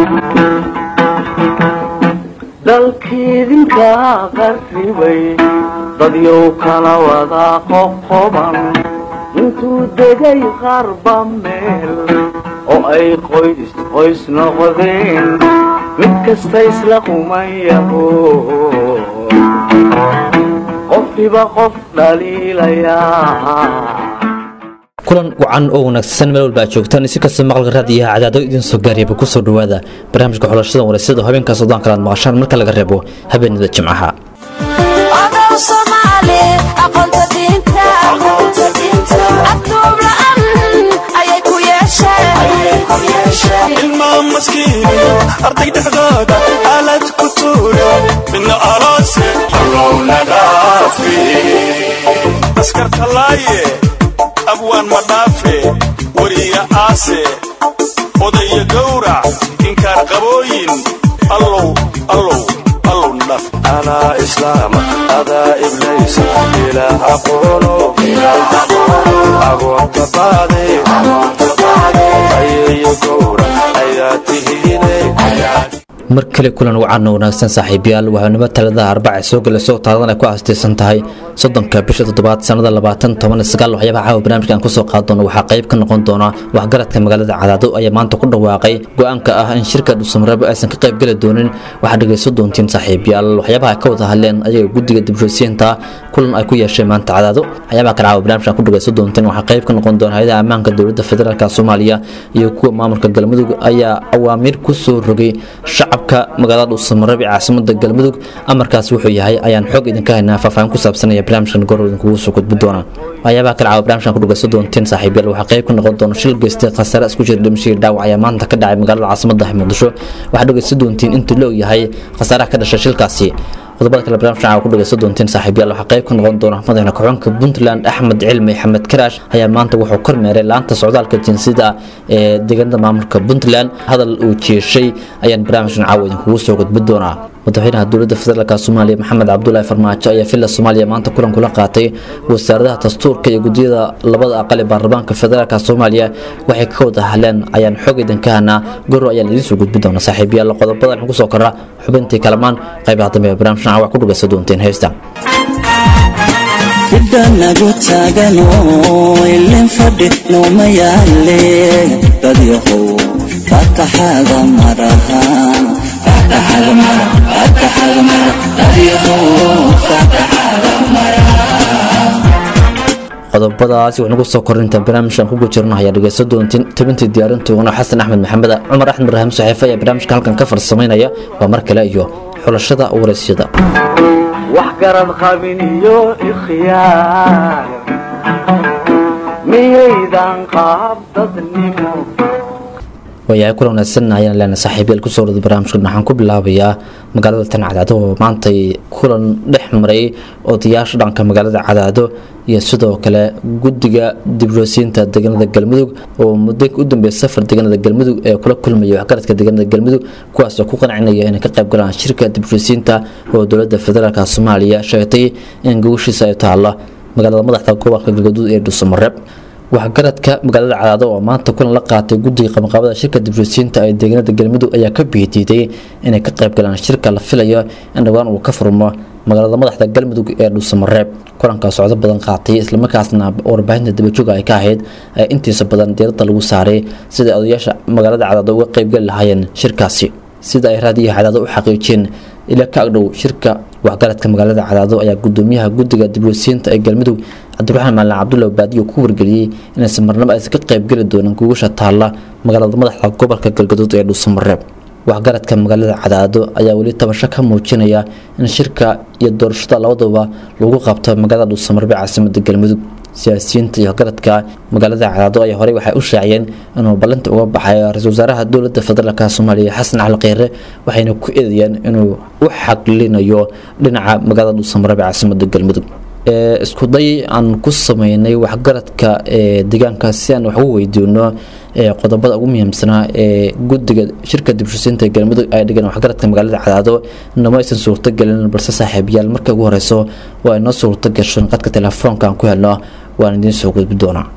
dalkiidinka qarribay dadyow kala wada qoqoban intuu degay qarba meel oo ay qoys qoys noqdeen mid kasta isla qumayaho qofkiba qof dhaliilayaa kulan wacan oo wanaagsan meel walba aad joogtaan si kasta maqalka raadiyaha cadaado idin soo gaariyaba ku soo dhowaada barnaamijka xulashada wareysada habeenka sodon kalaad maqashaan marka laga reebo habeenada jimcaha ilmaa maskiiniyo arday dhexdooda aalad ku tuuro midna aloose halowna dhaafi askartalaaye abwaan madhaafe weriya aase odaya gowrac inkaar qabooyin allow allow allow nadhaaf anaa islaama adaa iblaysa ilaah aqoono agoonta baade ayeeyo gowrac ayaa tihiine mar kale kulan wacan oo wanaagsan saaxiibayaal waxaanimo taladaha arbaca soo gelayso taaladan ay ku aastaysan tahay soddonka bisha toddobaad sannada labaatan toban sagaal waxyaabaha caawa barnaamijkan kusoo qaad doono waxaa qayb ka noqon doona waxgaradka magaalada cadaado ayaa maanta ku dhawaaqay go-aanka ah in shirka dhuusamareebo aysan ka qayb geli doonin waxaad dhegayso doontiin saaxiibayaal waxyaabaha ay ka wada hadleen ayaga guddiga dibshosiinta kulan ay ku yeesheen maanta cadaado waxyaabaha kale caawa barnaamijkan ku dhegayso doonteen waxaa qayb ka noqon doona hay-adaha ammaanka dowladda federaalk soomaaliya iyo kuwa maamulka galmudug ayaa awaamiir ku soo rogay shacabka magaalada dhuusamareeb ee caasimada galmudug amarkaas wuxuu yahay ayaan xoog idinka haynaa faahfaahin ku saabsanaya barnaamijkan goor idinkugu soo gudbi doona waxyaabaha kale caawa barnaamijkan ku dhagayso doonteen saaxiibayaal waxaa qayb ka noqon doona shil geystay khasaare isku jira dhimashadii dhaawac ayaa maanta ka dhacay magaalada caasimada muqdisho waxaad dhagayso doontiin inta la og yahay khasaaraha ka dhashay shilkaasi qodobada kale barnamijka caawa ku dhagayso doonteen saaxiibayaal waxaa qayb ka noqon doona madaxna ku-xunka puntland axmed cilmi xamed karaash ayaa maanta wuxuu kormeeray laanta socdaalka jinsiyada ee deegaanada maamulka puntland hadal uu jeeshay ayaan barnaamijkan caawa idinkugu soo gudbi doonaa madaxweynaha dowladda federaalk soomaaliya maxamed cabdulaahi farmaajo ayaa villa soomaaliya maanta kulan kula qaatay wasaaradaha dastuurka iyo gudiyada labada aqal ee baarlamaanka federaalk soomaaliya waxay ka wada hadleen ayaan xoog idinka hanaa goro ayaan idiin soo gudbi doona saaxiibayaal qodobada waxaan kusoo korra xubintii kalamaan qaybaha dambe ee barnaamijkan caawa ku dhagaysa doonteen heesta idhanagu taagano ilin fadhi nooma yaale dadyahow fataxada maraha fataxada mara fataxada mara dadyahow fataxada qodobadaasi wax nagu soo korinta barnaamijkan kugu jirno ayaa dhegeyso doontiin tabintii diyaarintoogana xasan axmed maxamed cumar axmed ibraahim saxiife ayaa barnaamijka halkan ka farsamaynaya waa mar kale iyo xulashada waraysyada wax garad qabin iyo ikhyaar miyaydan qaab dadnimo waayahay kulan wanaagsan ayaan leenahay saaxiibayaal kusoo wada barnaamijkan waxaan ku bilaabayaa magaalada tan cadaado oo maantay kulan dhex maray odayaasha dhanka magaalada cadaado iyo sidoo kale guddiga dibroosiinta deegaanada galmudug oo muddo u dambeeya safar deegaanada galmudug ee kula kulmaya waxgaradka deegaanada galmudug kuwaasoo ku qancinaya inay ka qayb galaan shirka dibroosiinta oo dowladda federaalk soomaaliya sheegtay in gogoshiisa ay taalla magaalada madaxda gobolka galgaduud ee dhuusamareeb waxgaradka magaalada cadaado oo maanta kulan la qaatay guddiga qabanqaabada shirka dibroosiinta ee deegaanada galmudug ayaa ka biidiiday inay ka qayb galaan shirka la filayo in dhowaan uu ka furmo magaalada madaxda galmudug ee dhuusamareeb kulankaa socdo badan qaatay islamarkaasna warbaahinta dabajooga ay ka ahayd ee intiisa badan diiradda lagu saaray sida odayaasha magaalada cadaado uga qaybgali lahaayeen shirkaasi sida ay raadiyaha cadaado u xaqiijiyeen ila ka agdhow shirka waxgaradka magaalada cadaado ayaa gudoomiyaha guddiga dibroosiinta ee galmudug cabdiraxmaan maalin cabdulla baadiyo ku wargeliyey inaysan marnabo aysan ka qaybgeli doonin gugasha taalla magaalada madaxda gobolka galgaduud ee dhuusamareeb waxgaradka magaalada cadaado ayaa weli tabasho ka muujinaya in shirka iyo doorashada labaduba lagu qabto magaalada dhuusamareeb ee caasimada galmudug siyaasiyiinta iyo waxgaradka magaalada cadaado ayaa horey waxay u shaaciyeen inuu ballinta uga baxay ra-iisul wasaaraha dowladda federaalk soomaaliya xasan cali kheyre waxayna ku eedayeen inuu u xaglinayo dhinaca magaalada dhuusamareeb ee caasimada galmudug iskuday aan ku sameynay waxgaradka deegaanka si aan wax ugu weydiino qodobada ugu muhiimsanaa ee guddiga shirka dibshusiinta galmudug ay dhigeen waxgaradka magaalada cadaado inama aysan suurtogelin balse saaxiibayaal marka ugu horeyso waa inoo suurto gasho in qadka telefoonka aan ku helno waan idiin soo gudbi doonaa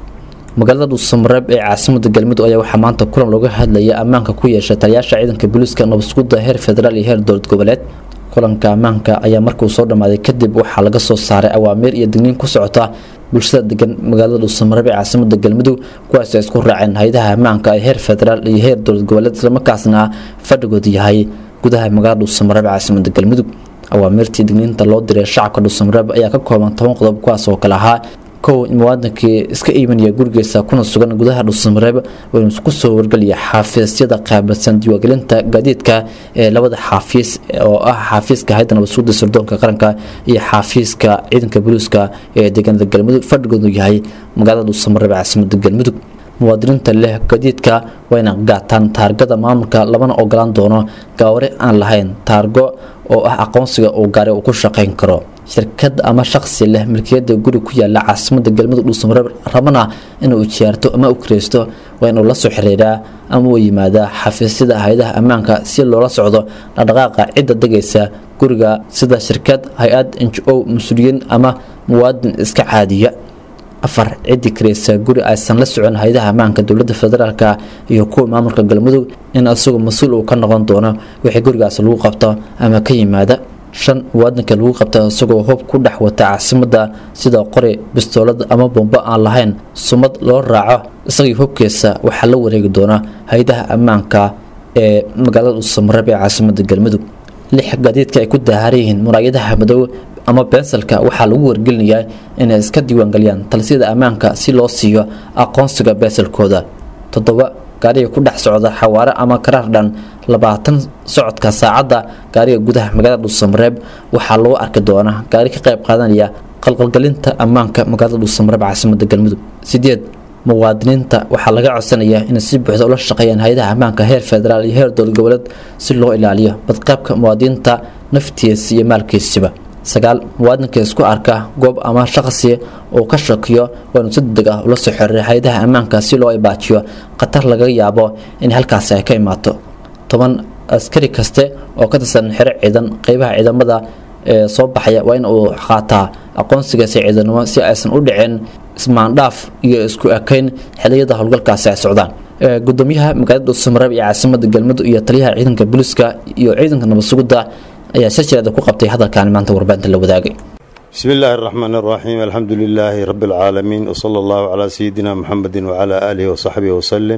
magaalada dhuusamareeb ee caasimada galmudug ayaa waxaa maanta kulan looga hadlaya ammaanka ku yeesha taliyaasha ciidanka booliiska nabadsugudda heer federaal iyo heer dowlad goboleed kulanka ammaanka ayaa markuu soo dhammaaday kadib waxaa laga soo saaray awaamiir iyo digniin ku socota bulshada degan magaalada dhuusamareeb ee caasimada galmudug kuwaas ay isku raaceen hay-adaha ammaanka ee heer federaal iyo heer dowlad goboleed islamarkaasna fadhigoodu yahay gudaha magaalada dhuusamareeb ee caasimada galmudug awaamirtii digniinta loo diray shacabka dhuusamareeb ayaa ka kooban toban qodob kuwaas oo kale ahaa kow muwaadinkii iska iimanaya gurigiisa kuna sugan gudaha dhuusamareeb waynu ku soo wargelaya xaafiisyada qaabilsan diiwaangelinta gaadiidka ee labada xaafiis oo ah xaafiiska hayda nabadsuuda sirdoonka qaranka iyo xaafiiska ciidanka booliiska ee deegaanada galmudug fadhigoodu yahay magaalada dhuusamareeb caasimada galmudug muwaadiniinta leh gadiidka wayna gaataan taargada maamulka labana ogolaan doono gaaware aan lahayn taargo oo ah aqoonsiga uu gaari uu ku shaqayn karo shirkad ama shaqsi leh milkiyada guri ku yaala caasimada galmudug dhuusamareeb rabana inuu jiyaarto ama u kireysto waa inuu la soo xiriiraa ama uu yimaadaa xafiisyada hay-adaha ammaanka si loola socdo dhaqdhaqaaqa cidda degaysa guriga sida shirkad hay-ad n o mas-uuliyiin ama muwaadin iska caadiya afar ciddi kareysa guri aysan la socon hay-adaha ammaanka dowlada federaalk iyo kuwa maamulka galmudug in isagu mas-uul uu ka noqon doono wixii gurigaas lagu qabto ama ka yimaada shan muwaadinka lagu qabta isagoo hub ku dhex wata caasimada sida qori bistoolad ama bombo aan lahayn sumad loo raaco isagii hubkiisa waxaa la wareegi doona hay-adaha ammaanka ee magaalada dhuusamareeb ee caasimada galmudug lix gaadiidka ay ku daaharan yihiin muraayadaha madow ama bensalka waxaa lagu wargelinayaa inay iska diiwaangeliyaan talisiyada ammaanka si loo siiyo aqoonsiga bensalkooda toddoba gaariga ku dhex socda xawaare ama karaar dhan labaatan socodka saacadda gaariga gudaha magaalada dhuusamareeb waxaa lagu arki doonaa gaari ka qayb qaadanaya qalqalgelinta ammaanka magaalada dhuusamareeb caasimada galmudug sideed muwaadiniinta waxaa laga codsanayaa inay si buuxda ula shaqeeyaan hay-adaha ammaanka heer federaal iyo heer dowlad goboleed si loo ilaaliyo badqaybka muwaadiniinta naftiisa iyo maalkiisiba sagaal muwaadinka isku arka goob ama shaqsi uu ka shakiyo waa inuu si degdeg ah ula soo xiriiray hay-adaha ammaanka si loo ibaajiyo khatar laga yaabo in halkaasi ay ka imaato toban askari kaste oo ka tirsan xero ciidan qeybaha ciidamada ee soo baxaya waa in uu qaataa aqoonsigaasi ciidanimo si aysan u dhicin ismaandhaaf iyo isku ekayn xiliyada howlgalkaasi ay socdaan gudoomiyaha magaalada dhuusamareeb iyo caasimada galmudug iyo taliyaha ciidanka booliiska iyo ciidanka nabadsugidda ayaa silsileeda ku qabtay hadalkan maanta warbaahinta la wadaagay بسم الله الرحمن الرحيم الحمد لله رب العالمين وصلى الله على سيدنا محمد وعلى آله وصحبه وسلم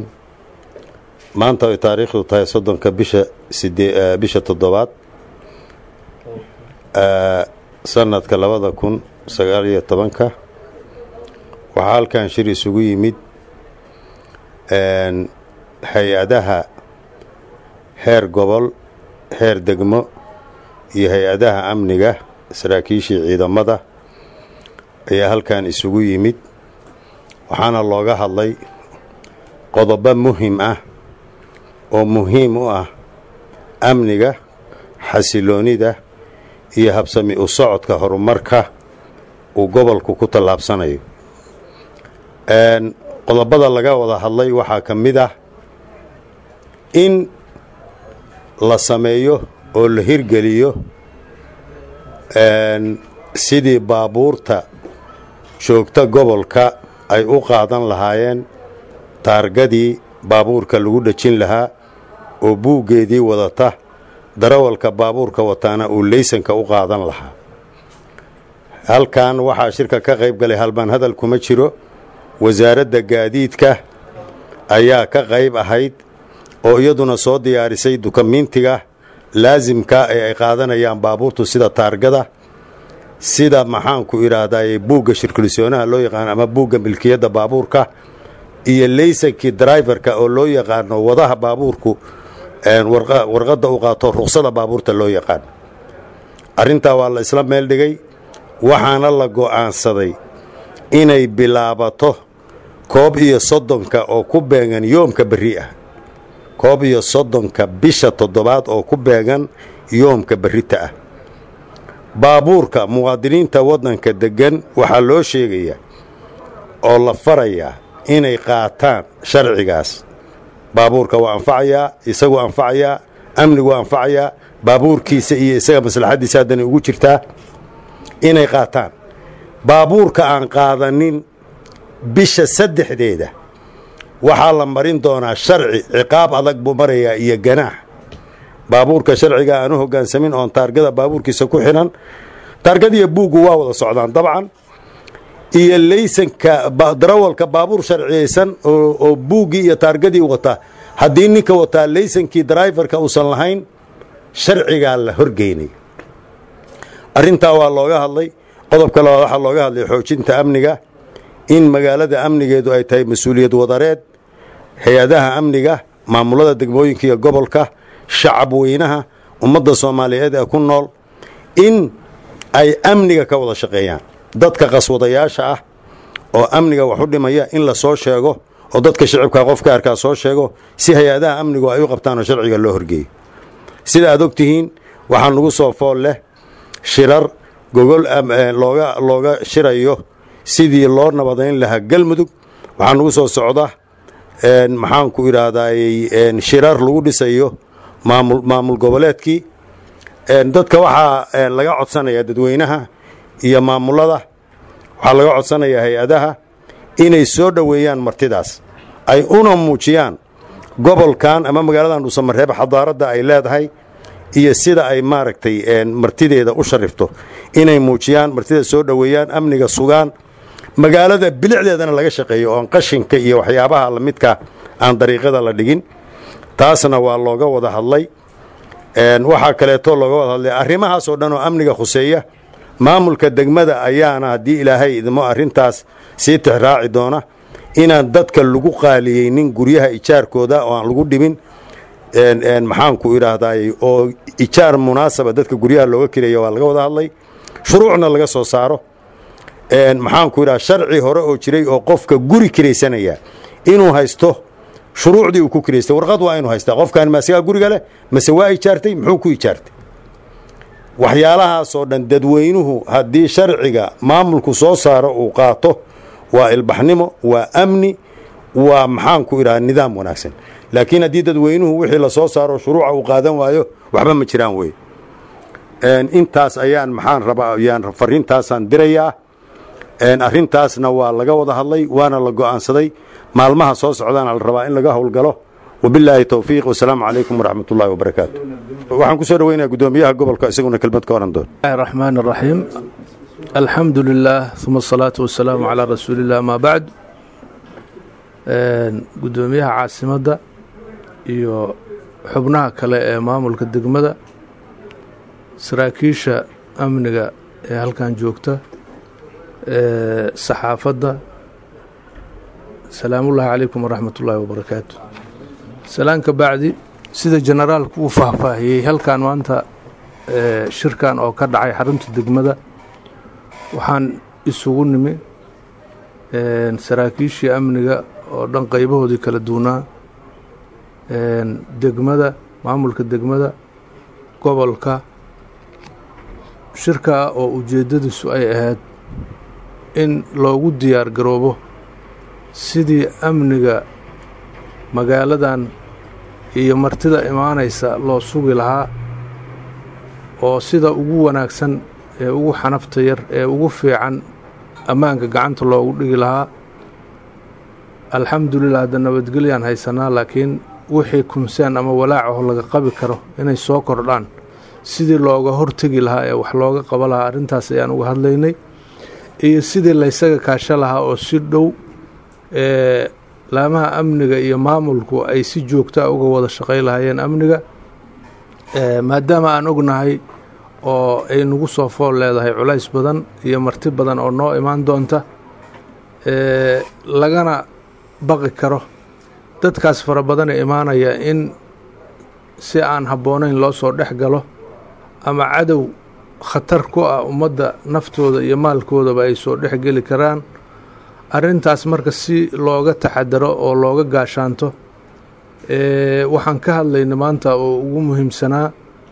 maanta ay taariikhdu tahay soddonka bisha sidee bisha toddobaad sanadka labada kun sagaal iyo tobanka waxaa halkan shir isugu yimid hay-adaha heer gobol heer degmo iyo hay-adaha amniga saraakiishii ciidamada ayaa halkan isugu yimid waxaana looga hadlay qodobo muhim ah oo muhiim u ah amniga xasiloonida iyo habsami u socodka horumarka uu gobolku ku tallaabsanayo qodobada laga wada hadlay waxaa ka mid ah in la sameeyo oo la hirgeliyo sidii baabuurta joogta gobolka ay u qaadan lahaayeen taargadii baabuurka lagu dhejin lahaa oo buuggeedii wadata darawalka baabuurka wataana uu leysanka u qaadan lahaa halkan waxaa shirka ka qayb galay halbaan hadal kuma jiro wasaaradda gaadiidka ayaa ka qayb ahayd oo iyaduna soo diyaarisay dukumiintiga laasimka ee ay qaadanayaan baabuurtu sida taargada sida maxaanku idhaahdaye buugga shirkulisoonaha loo yaqaano ama buugga milkiyadda baabuurka iyo leysankii driverka oo loo yaqaano wadaha baabuurku warqadda u qaato ruqsada baabuurta loo yaqaano arrintaa waa la isla meel dhigay waxaana la go'aansaday inay bilaabato koob iyo soddonka oo ku beegan yoomka berri ah koob iyo soddonka bisha toddobaad oo ku beegan yoomka berrita ah baabuurka muwaadiniinta waddanka deggan waxaa loo sheegayaa oo la farayaa inay qaataan sharcigaas baabuurka waa anfacayaa isagu anfacayaa amnigu anfacayaa baabuurkiisa iyo isaga maslaxaddiisa haddana ugu jirtaa inay qaataan baabuurka aan qaadanin bisha saddexdeeda waxaa la marin doonaa sharci ciqaab adag buu marayaa iyo ganaax baabuurka sharciga aanu hoggaansamin oon taargada baabuurkiisa ku xidhan taargadiiyo buuggu waa wada socdaan dabcan iyo laysanka darawalka baabuur sharciyaysan oo buuggii iyo taargadii wata haddii ninka wataa laysankii driverka uusan lahayn sharcigaa la horgeynay arrintaa waa looga hadlay qodobka labaad waxaa looga hadlay xoojinta amniga in magaalada amnigeedu ay tahay mas-uuliyad wadareed hay-adaha amniga maamulada degmooyinka iyo gobolka shacab weynaha ummadda soomaaliyeed ee ku nool in ay amniga ka wada shaqeeyaan dadka qaswadayaasha ah oo amniga wax u dhimaya in la soo sheego oo dadka shicibka qofka arkaa soo sheego si hay-adaha amnigu ay u qabtaan oo sharciga loo horgeeyo sida aad og tihiin waxaa nugu soo fool leh shirar gogol looga looga shirayo sidii loo nabadayn lahaa galmudug waxaa nugu soo socda maxaanku idhaahdaayey shirar lagu dhisayo maamul maamul goboleedkii dadka waxaa laga codsanayaa dadweynaha iyo maamulada waxaa laga codsanayaa hay-adaha inay soo dhoweeyaan martidaas ay una muujiyaan gobolkan ama magaaladan dhuusamareeb xadaaradda ay leedahay iyo sida ay maaragtay martideeda u sharifto inay muujiyaan martida soo dhoweeyaan amniga sugaan magaalada bilicdeedana laga shaqeeyo oon qashinka iyo waxyaabaha lamidka aan dariiqada la dhigin taasna waa looga wada hadlay waxaa kaleeto looga wada hadlay arrimahaasoo dhan oo amniga khuseeya maamulka degmada ayaana haddii ilaahay idmo arrintaas sii tixraaci doona inaan dadka lagu qaaliyeynin guryaha ijaarkooda oo aan lagu dhibin maxaanku idhaahdaay oo ijaar munaasaba dadka guryaha looga kiraya waa laga wada hadlay shuruucna laga soo saaro maxaanku idhaha sharci hore oo jiray oo qofka guri kiraysanaya inuu haysto shuruucdii uu ku kiraystay warqad waa inuu haystaa qofkan maasagaa guriga leh mase waa ijaartay muxuu ku ijaartay waxyaalahaasoo dhan dadweynuhu haddii sharciga maamulku soo saaro uu qaato waa ilbaxnimo waa amni waa maxaanku idhaha nidaam wanaagsan laakiin haddii dadweynuhu wixii la soo saaro shuruuca uu qaadan waayo waxba ma jiraan wey intaas ayaan maxaan rabaa ayaan fariintaasaan dirayaa arrintaasna waa laga wada hadlay waana la go'aansaday maalmaha soo socdaana la rabaa in laga howlgalo wabilaahi towfiiq wasalaamu calaykum waraxmat ullahi wabarakaatu waxaan ku soo dhoweynaya guddoomiyaha gobolka isaguna kelmad ka oran doon الرحمن الرحيم الحمد لله ثم الصلاة والسلام على رسول الله ما بعد gudoomiyaha caasimadda iyo xubnaha kale ee maamulka degmada saraakiisha amniga ee halkan joogta saxaafadda salaamullaahi calaykum waraxmat ullaahi wabarakaatu salaan ka bacdi sida generaalku uu faahfaahiyey halkan maanta shirkan oo ka dhacay xarunta degmada waxaan isugu nimi saraakiishii amniga oo dhan qaybahoodii kala duunaa degmada maamulka degmada gobolka shirkaa oo ujeeddadiisu ay ahayd in loogu diyaar garoobo sidii amniga magaaladan iyo martida imaanaysa loo sugi lahaa oo sida ugu wanaagsan ee ugu xanafta yar ee ugu fiican ammaanka gacanta loogu dhigi lahaa alxamdulilah hadda nabadgelyaan haysanaa laakiin wixii kunsaan ama walaacaho laga qabi karo inay soo kordhaan sidii looga hortegi lahaa ee wax looga qaba lahaa arrintaas ayaan uga hadlaynay iyo sidii laysaga kaasho lahaa oo si dhow ee laamaha amniga iyo maamulku ay si joogtaa uga wada shaqay lahaayeen amniga maadaama aan ognahay oo ay nagu soo fool leedahay culays badan iyo marti badan oo noo imaan doonta lagana baqi karo dadkaas fara badane imaanaya in si aan habboonayn loo soo dhex galo ama cadow khatar ku ah ummadda naftooda iyo maalkoodaba ay soo dhex geli karaan arrintaas marka si looga taxadaro oo looga gaashaanto waxaan ka hadlayna maanta oo ugu muhiimsanaa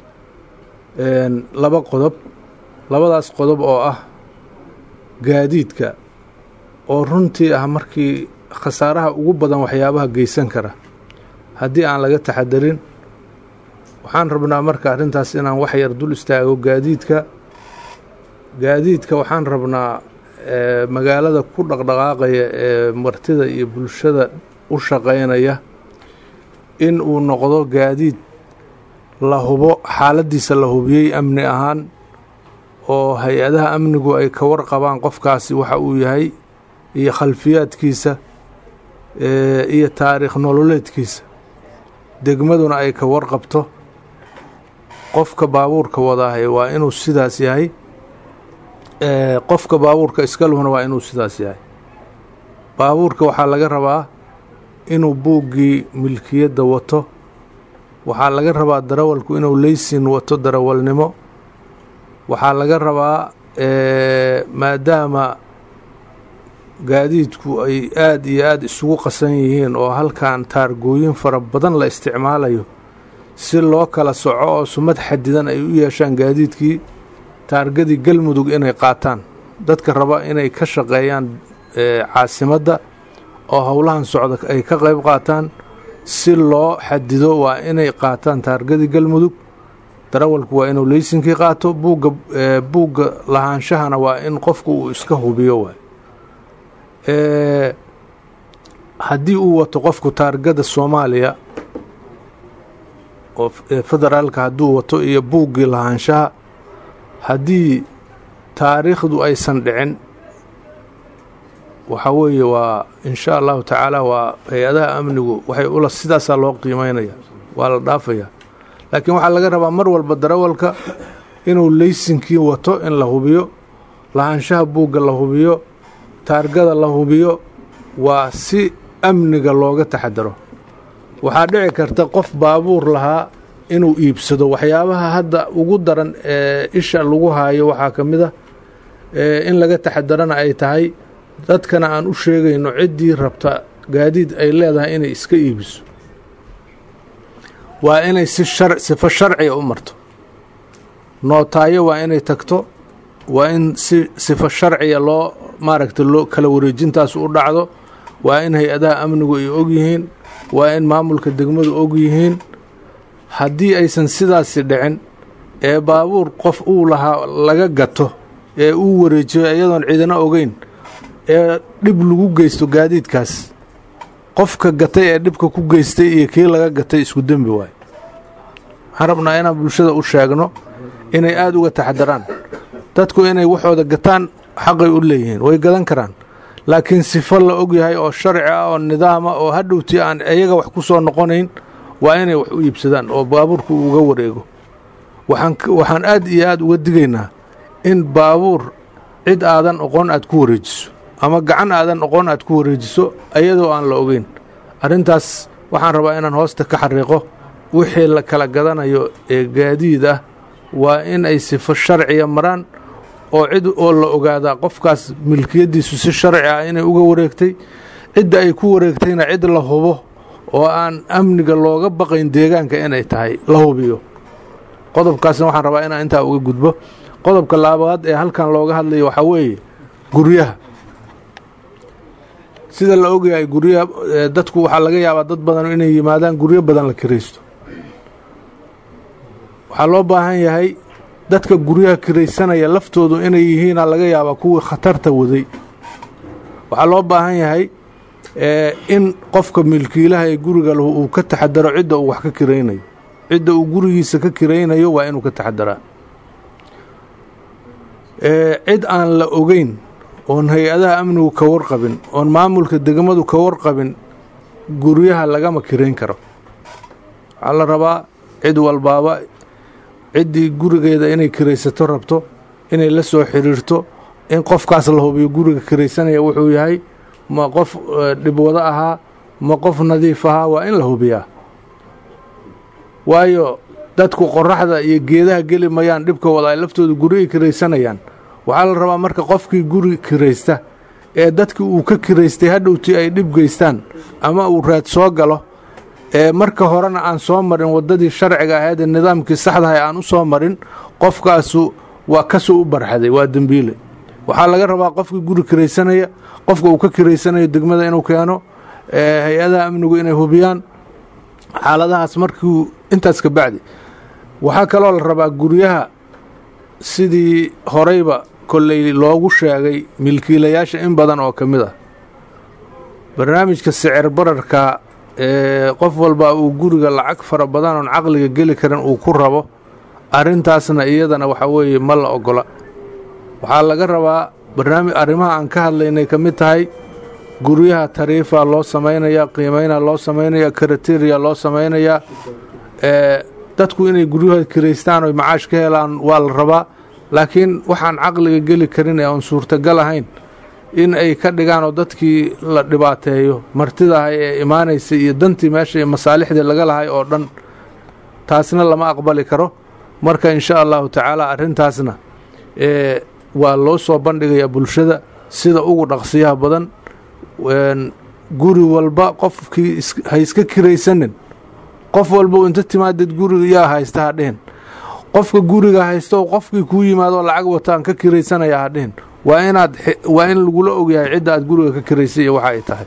laba qodob labadaas qodob oo ah gaadiidka oo runtii ah markii khasaaraha ugu badan waxyaabaha geysan kara haddii aan laga taxadarin waxaan rabnaa marka arrintaas inaan wax yar dul istaago gaadiidka gaadiidka waxaan rabnaa ee magaalada ku dhaqdhaqaaqaya ee martida iyo bulshada u shaqaynaya in uu noqdo gaadiid la hubo xaaladiisa la hubiyey amni ahaan oo hay-adaha amnigu ay ka warqabaan qofkaasi waxa uu yahay iyo khalfiyaadkiisa iyo taariikh nololeedkiisa degmaduna ay ka warqabto qofka baabuurka wadaahay waa inuu sidaas yahay qofka baabuurka iskaluhuna waa inuu sidaas yahay baabuurka waxaa laga rabaa inuu buuggii milkiyadda wato waxaa laga rabaa darawalku inuu leysin wato darawalnimo waxaa laga rabaa maadaama gaadiidku ay aada iyo aada isugu qasan yihiin oo halkan taargooyin fara badan la isticmaalayo si loo kala soco oo sumad xadidan ay u yeeshaan gaadiidkii taargadii galmudug inay qaataan dadka raba inay ka shaqeeyaan caasimadda oo howlahan socda ay ka qayb qaataan si loo xadido waa inay qaataan taargadii galmudug darawalku waa inuu leysinkii qaato buugga buugga lahaanshahana waa in qofku uu iska hubiyo waay haddii uu wato qofku taargada soomaaliya oo federaalka hadduu wato iyo buuggii lahaanshaha haddii taariikhdu aysan dhicin waxaa weeye waa in sha allahu tacaala waa hay-adaha amnigu waxay ula sidaasaa loo qiimeynaya waa la dhaafaya laakiin waxaa laga rabaa mar walba darawalka inuu leysinkii wato in la hubiyo lahaanshaha buugga la hubiyo taargada la hubiyo waa si amniga looga taxadaro waxaa dhici karta qof baabuur lahaa inuu iibsado waxyaabaha hadda ugu daran ee isha lagu haayo waxaa ka mid a in laga taxadarana ay tahay dadkana aan u sheegayno ciddii rabta gaadiid ay leedahay inay iska iibiso waa inay si shar sifo sharciga u marto nootaayo waa inay tagto waa in si sifo sharciga loo maaragta loo kala wareejintaas u dhacdo waa in hay-adaha amnigu ay og yihiin waa in maamulka degmadu og yihiin haddii aysan sidaasi dhicin ee baabuur qof uu lahaa laga gato ee uu wareejiyo iyadoon ciidana ogeyn ee dhib lagu geysto gaadiidkaas qofka gatay ee dhibka ku geystay iyo kii laga gatay isku dembi waayo waxaan rabnaa inaan bulshada u sheegno inay aada uga taxadaraan dadku inay waxooda gataan xaqay u leeyihiin way gadan karaan laakiin sifo la og yahay oo sharci ah oo nidaama oo hadhowtii aan iyaga wax ku soo noqonayn waa inay wax u iibsadaan oo baabuurku uga wareego waxaan aad iyo aad uga digaynaa in baabuur cid aadan oqon aad ku wareejiso ama gacan aadan oqon aad ku wareejiso iyadoo aan la ogeyn arrintaas waxaan rabaa inaan hoosta ka xariiqo wixii la kala gadanayo ee gaadiid ah waa in ay sifo sharciya maraan oo cid oo la ogaadaa qofkaas milkiyaddiisu si sharci ah inay uga wareegtay cidda ay ku wareegtayna cid la hubo oo aan amniga looga baqayn deegaanka inay tahay la hubiyo qodobkaasna waxaan rabaa inaan intaa uga gudbo qodobka laabaad ee halkan looga hadlayo waxaa weeye guryaha sida la ogyahay guryaha dadku waxaa laga yaabaa dad badan inay yimaadaan guryo badan la kiraysto waxaa loo baahan yahay dadka guryaha kiraysanaya laftoodu inay yihiina laga yaabaa kuwii khatarta waday waxaa loo baahan yahay in qofka milkiilaha ee guriga lahu uu ka taxadaro cidda uu wax ka kiraynayo cidda uu gurigiisa ka kiraynayo waa inuu ka taxadaraa cid aan la ogeyn oon hay-adaha amnigu ka warqabin oon maamulka degmadu ka warqabin guryaha lagama kirayn karo waxaa la rabaa cid walbaaba ciddii gurigeeda inay kiraysato rabto inay la soo xiriirto in qofkaas la hubiyo guriga kiraysanaya wuxuu yahay ma qof dhibwado ahaa ma qof nadiif ahaa waa in la hubiyaa waayo dadku qoraxda iyo geedaha geli mayaan dhibka wada ay laftooda gurigay kiraysanayaan waxaa la rabaa marka qofkii guri kiraysta ee dadkii uu ka kiraystay hadhowtii ay dhib geystaan ama uu raad soo galo ee marka horena aan soo marin waddadii sharciga ahayd ee nidaamkii saxdahay aan u soo marin qofkaasu waa kasoo u barxaday waa dembiile waxaa laga rabaa qofkii guri kiraysanaya qofka uu ka kiraysanayo degmada inuu keeno hay-adaha amnigu inay hubiyaan xaaladahaas markii intaas ka bacdi waxaa kaloo la rabaa guryaha sidii horeyba kolley loogu sheegay milkiilayaasha in badan oo ka mid ah barnaamijka sicir bararka ee qof walba uu guriga lacag fara badan oon caqliga geli karin uu ku rabo arrintaasna iyadana waxa weeye ma la ogola waxaa laga rabaa barnaamij arrimaha aan ka hadlaynay ka mid tahay guryaha tariifa loo samaynayaa qiimayna loo samaynayaa karateriya loo samaynayaa ee dadku inay guryaha kiraystaan oy macaash ka helaan waa la rabaa laakiin waxaan caqliga geli karin ee aan suurtagal ahayn in ay ka dhigaan oo dadkii la dhibaateeyo martidahay ee imaanaysay iyo dantii meesha iyo masaalixdii laga lahay oo dhan taasna lama aqbali karo marka insha allahu tacaala arrintaasna ee waa loo soo bandhigayaa bulshada sida ugu dhaqsiyaha badan guri walba qofkii ha iska kiraysanin qof walba inta timaadid guriga yaa haysta hadhihin qofka guriga haysta oo qofkii kuu yimaadoo lacag wataan ka kiraysanaya hadhihin waa inaad waa in lagula ogyahay cidda aad guriga ka kiraysay iyo waxa ay tahay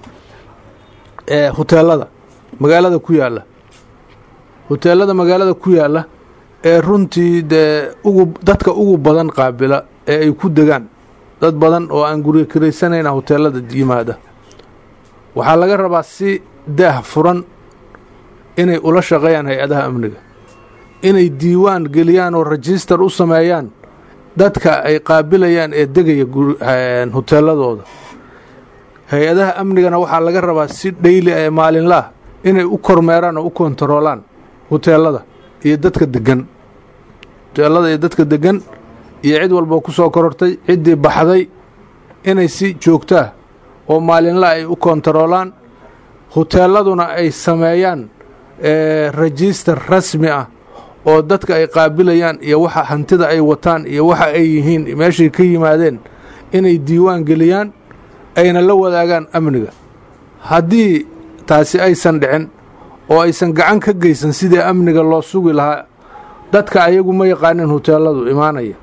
ee huteelada magaalada ku yaalla huteelada magaalada ku yaalla ee runtii dee ugu dadka ugu badan qaabila ee ay ku degaan dad badan oo aan guriga kiraysanayna huteelada yimaada waxaa laga rabaa si daah furan inay ula shaqeeyaan hay-adaha amniga inay diiwaan geliyaan oo rajistar u sameeyaan dadka ay qaabilayaan ee degaya huteeladooda hay-adaha amnigana waxaa laga rabaa si dhayli ee maalinlaah inay u kormeeraan oo u kontaroolaan huteelada iyo dadka degan huteelada iyo dadka degan iyo cid walboo ku soo korortay ciddii baxday inay si joogtaa oo maalinla ay u kontaroolaan huteeladuna ay sameeyaan rajistar rasmi ah oo dadka ay qaabilayaan iyo waxa hantida ay wataan iyo waxa ay yihiin meeshay ka yimaadeen inay diiwaan geliyaan ayna la wadaagaan amniga haddii taasi aysan dhicin oo aysan gacan ka geysan sidii amniga loo sugi lahaa dadka ayagu ma yaqaanin huteeladu imaanaya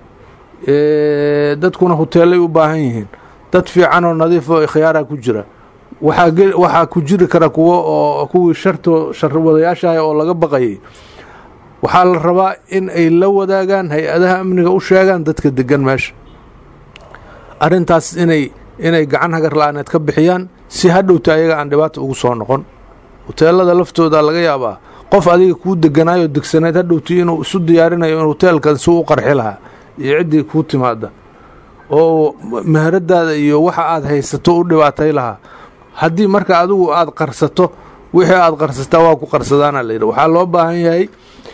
dadkuna huteelay u baahan yihiin dad fiican oo nadiif oo khiyaara ku jira waxaa ku jiri kara kuwo oo kuwii sharto sharwadayaashaah oo laga baqayay waxaa la rabaa in ay la wadaagaan hay-adaha amniga u sheegaan dadka degan meesha arrintaas inay inay gacan hagar la-aaneed ka bixiyaan si hadhowta ayaga aan dhibaata ugu soo noqon huteelada laftooda laga yaabaa qof adiga kuu deganaayoo degsanayd hadhowtii inuu isu diyaarinayo in huteelkan si u qarxi lahaa iyo ciddii kuu timaada oo meheradaada iyo waxa aad haysato u dhibaatay lahaa haddii marka adigu aad qarsato wixii aad qarsataa waa ku qarsadaana layidhi waxaa loo baahan yahay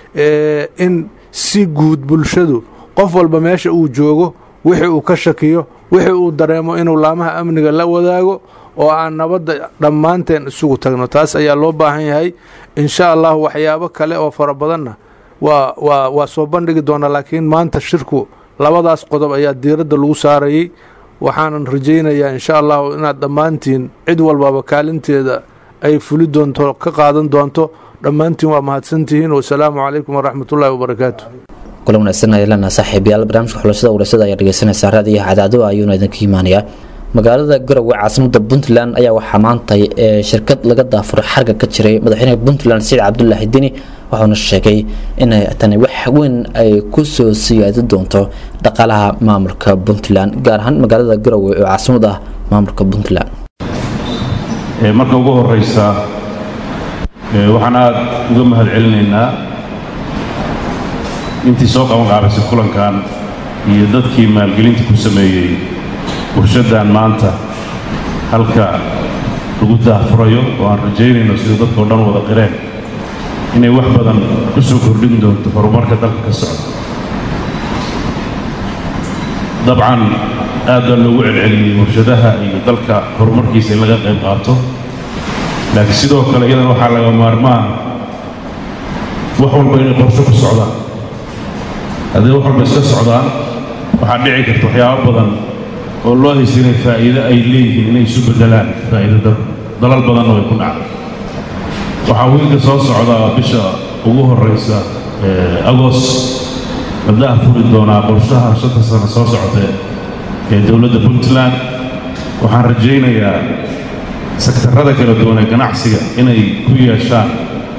in si guud bulshadu qof walba meesha uu joogo wixii uu ka shakiyo wixii uu dareemo inuu laamaha amniga la wadaago oo aan nabadda dhammaanteen isugu tagno taas ayaa loo baahan yahay insha allahu waxyaabo kale oo fara badanna waa waa waa soo bandhigi doonaa laakiin maanta shirku labadaas qodob ayaa diiradda lagu saarayey waxaanan rajaynayaa insha allahu inaad dhammaantiin cid walbaba kaalinteeda ay fuli doonto ka qaadan doonto dhammaantiin waa mahadsantihiin wasalaamu calaykum waraxmatullaahi wabarakaatu kulan wanaagsan ayaan leenahay saaxiibayaal barnaamijka xulashada warasada ayaa dhegeysanaysaa raadiyaha cadaado ayuuna idinka imaanayaa magaalada garowe caasimada puntland ayaa waxaa maantay ee shirkad laga daafuray xarga ka jiray madaxweynaha puntland saciid cabdulaahi dini wuxuuna sheegay inay tani wax weyn ay ku soo siyaadi doonto dhaqaalaha maamulka puntland gaar ahaan magaalada garowe oo caasimad ah maamulka puntland marka ugu horeysa waxaan aada uga mahad celinaynaa intii soo qaban qaabisay kulankan iyo dadkii maalgelinta ku sameeyey warshaddan maanta halka lagu daahfurayo oo aan rajaynayno sida dadkao dhan wada qireen inay wax badan ku soo kordhin doonto horumarka dalka ka socda dabcan aad baa loogu celceliyey warshadaha iyo dalka horumarkiisa in laga qayb qaato laakiin sidoo kale iyadan waxaa laga maarmaan wax walba inay qorsho ku socdaan haddii wax walba iska socdaan waxaa dhici karta waxyaabo badan oo loo haysta inay faa'iido ay leeyihiin inay isu beddelaan faa'iido dad dalal badanna way ku dhacday waxaa wiilka soo socda bisha ugu horraysa agos madaha furi doonaa qorshaha shanta sano soo socotee ee dowladda puntland waxaan rajaynayaa sektarrada kala duwan ee ganacsiga inay ku yeeshaan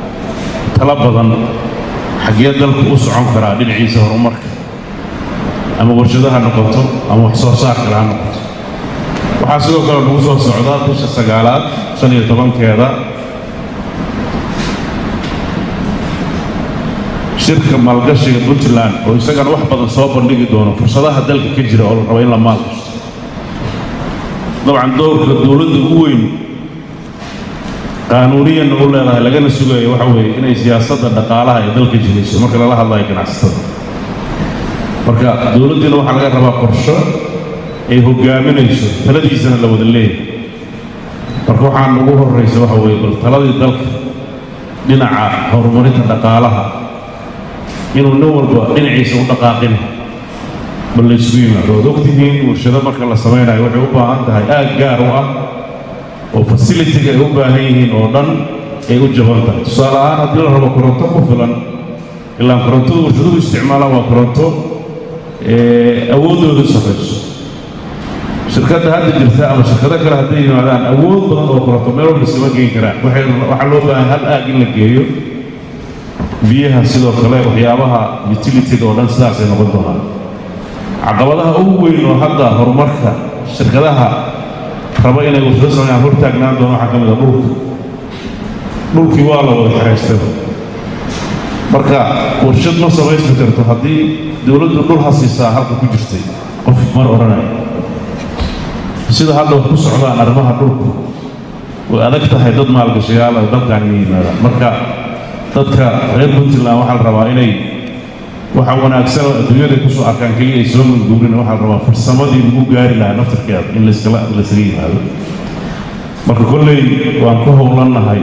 tala badan xaggee dalku u socon karaa dhinaciisa horumarka ama warshado ha noqoto ama wax soo saar kale ha noqoto waxaa sidoo kale nagu soo socda bisha sagaalaad shan iyo tobankeeda shirka maalgashiga puntland oo isagana wax badan soo bandhigi doono fursadaha dalka ka jira oo la rabo in la maalgashto dabcan doorka dowladda ugu weyn qaanuuniyanna u leedahay lagana sugayo waxa weeye inay siyaasadda dhaqaalaha ee dalka jiriso marka lala hadlayo ganacsatada marka dowladdiina waxaa laga rabaa qorsho ay hogaaminayso taladiisana la wada leeyahay marka waxaan ugu horraysa waxa weeye bal taladii dalka dhinaca horumarinta dhaqaalaha inuu nin walba dhinaciisa u dhaqaaqin bal laysugu yimaado waad ogtihiin warshado marka la samaynayo waxay u baahan tahay aag gaar u ah oo fasilitiga ay u baahan yihiin oo dhan ay u jaban tahay tusaale ahaan haddii la rabo koronto ku filan ilaan korontada warshaduhu isticmaalaan waa koronto awooddoodu sarrayso shirkadda hadda jirta ama shirkado kale hadday yimaadaan awood badan oo koronto meel walba iskama geen karaan waxay waxaa loo baahan hal aag in la geeyo biyaha sidoo kale waxyaabaha utilitiga oo dhan sidaasay noqon doonaan caqabadaha ugu weyn oo hadda horumarka shirkadaha raba inay warshado sameeyaan hor taagnaan doona waxaa ka mid a dhulka dhulkii waa la wada xiraystay marka warshad ma samaysmi karto haddii dowladdu dhul ha siisaa halka ku jirtay qof mar odhanaya sida hadda wax ku socdaan arrimaha dhulku way adag tahay dad maalgashayaal ay dalkan inay yimaadaan marka dadka reer puntland waxaa la rabaa inay waxa wanaagsan oo adduunyada kusoo arkaan keliya ay soo manguurin waxaa la rabaa farsamadii lagu gaari lahaa naftarkeeda in layskala laysaga yimaado marka kolley waan ku howlannahay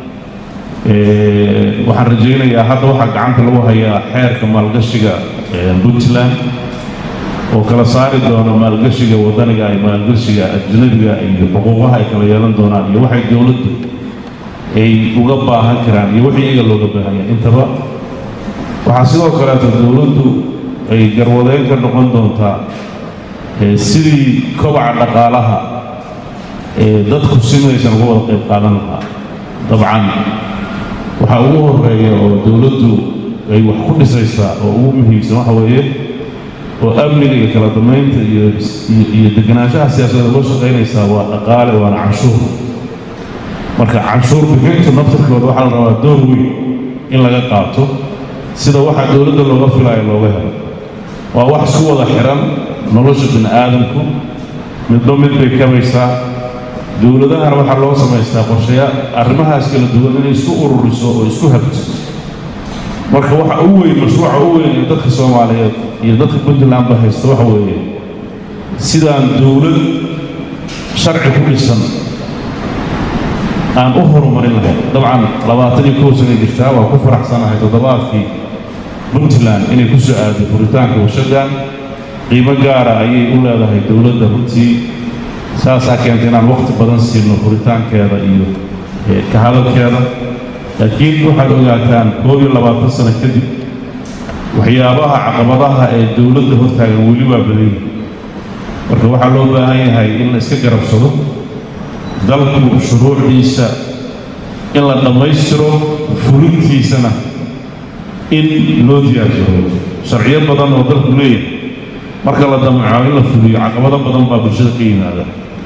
waxaan rajaynayaa hadda waxaa gacanta lagu hayaa xeerka maalgashiga puntland oo kala saari doono maalgashiga wadaniga iyo maalgashiga ajnabiga iyo xuquuqaha ay kala yeelan doonaan iyo waxay dowladdu ay uga baahan karaan iyo wixii iyaga looga baahanya intaba waxaa sidoo kaleeto dowladdu ay garwadeyn ka noqon doontaa sidii kobaca dhaqaalaha ee dadku simaysan uga wada qayb qaadan lahaa dabcan waxaa ugu horeeya oo dowladdu ay wax ku dhisaysaa oo ugu muhiimsan waxa weeye oo amniga iyo kala damaynta iyo iyo deganaanshaha siyaasadda loo shaqaynaysaa waa dhaqaale waana canshuur marka canshuur bixintu naftarkooda waxaa la rabaa door weyn in laga qaato sida waxa dowladda looga filaayo looga helo waa wax isku wada xiran nolosha bini aadamku midba mid bay kabaysaa dowladahana waxaa loo samaystaa qorshayaa arrimahaas kala duwan inay isku ururiso oo isku habto marka waxa u weyn mashruuca u weyn ee dadka soomaaliyeed iyo dadka puntland ba haysta waxa weeye sidaan dowlad sharci ku dhisan aan u horumarin lahayn dabcan labaatan iyo kow sanay jirtaa waa ku faraxsanahay toddobaadkii puntland inay ku soo aaday furitaanka warshadan qiimo gaara ayay u leedahay dowladda runtii saasaa keentay inaan waqti badan siino furitaankeeda iyo ka hadalkeeda laakiin waxaad ogaataan koob iyo labaatan sano kadib waxyaabaha caqabadaha ee dowladda hortaagan weli waa badan yihin marka waxaa loo baahan yahay in la iska garabsado dalku shuruucdiisa in la dhammaystiro fulintiisana in loo diyaarjaro sharciyo badan oo dalku leeyahay marka la damaco in la fuliyo caqabado badan baa bulshada ka yimaada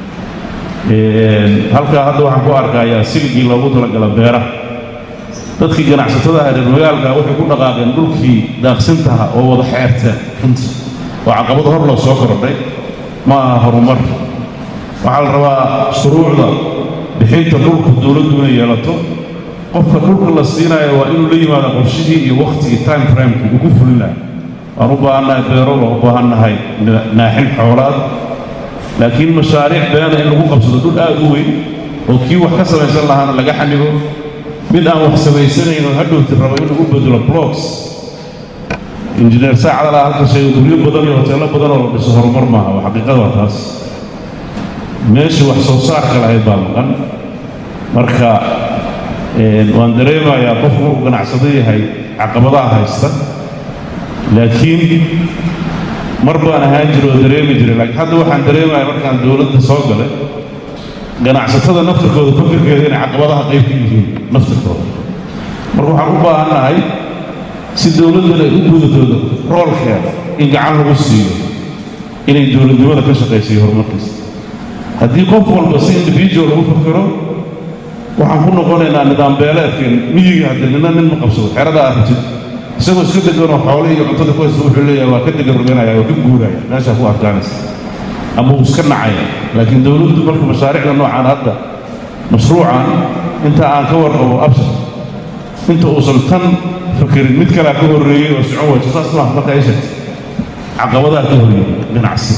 halkaa hadda waxaan ku arkayaa siligii loogu talagala beeraha dadkii ganacsatada ah reer magaalka waxay ku dhaqaaqeen dhulkii daaqsintaha oo wada xeerteen runtii waa caqabado hor loo soo kordhay ma aha horumar waxaa la rabaa shuruucda bixinta dhulku dowladdu inay yeelato qofka dhulka la siinayo waa inuu la yimaado qorshihii iyo wakhtigii time framekii uu ku fulin lahay waan u baahannahay beero waan u baahannahay naaxin xoolaad laakiin mashaariic beena in lagu qabsado dhul aad u weyn oo kii wax ka samaysan lahaana laga xanibo mid aan wax samaysanayn oo hadhowti rabo inuu u bedelo blocks injineer saacadala halka sheego guryo badan iyo hoteello badan oo la dhiso horumar maaha waa xaqiiqada waa taas meeshii wax soo saarka lahayd baa maqan marka waan dareemayaa qofku markuu ganacsado yahay caqabadaha haysta laakiin mar baan ahaan jira oo dareemi jiray laakiin hadda waxaan dareemaya markaan dowladda soo galay ganacsatada naftirkooda fakirkeeda inay caqabadaha qayb ka yihiin naftirkooda marka waxaan u baahannahay si dowladdana ay u gudatooda roolkeeda in gacan lagu siiyo inay dowladnimada ka shaqaysayo horumarkiisa haddii qof walba si individual lagu fakero waxaan ku noqonaynaa nidaam beeleedkeen miyiga haddii nina nin ma qabsado xerada aragtid isagoo iska deganoo xoolihii iyo cuntada ku haysta wuxuu leeyahay waa ka degan roganaya waa ka guuraya meeshaa ku adkaanaysa ama uu iska nacaya laakiin dowladdu marka mashaariicda noocaan hadda mashruucan inta aan ka warqabo absar inta uusan tan fakerin mid kalea ka horreeyey oo socon wayso saas maaha marka ay sheegtay caqabadaha ka horreeyey ganacsi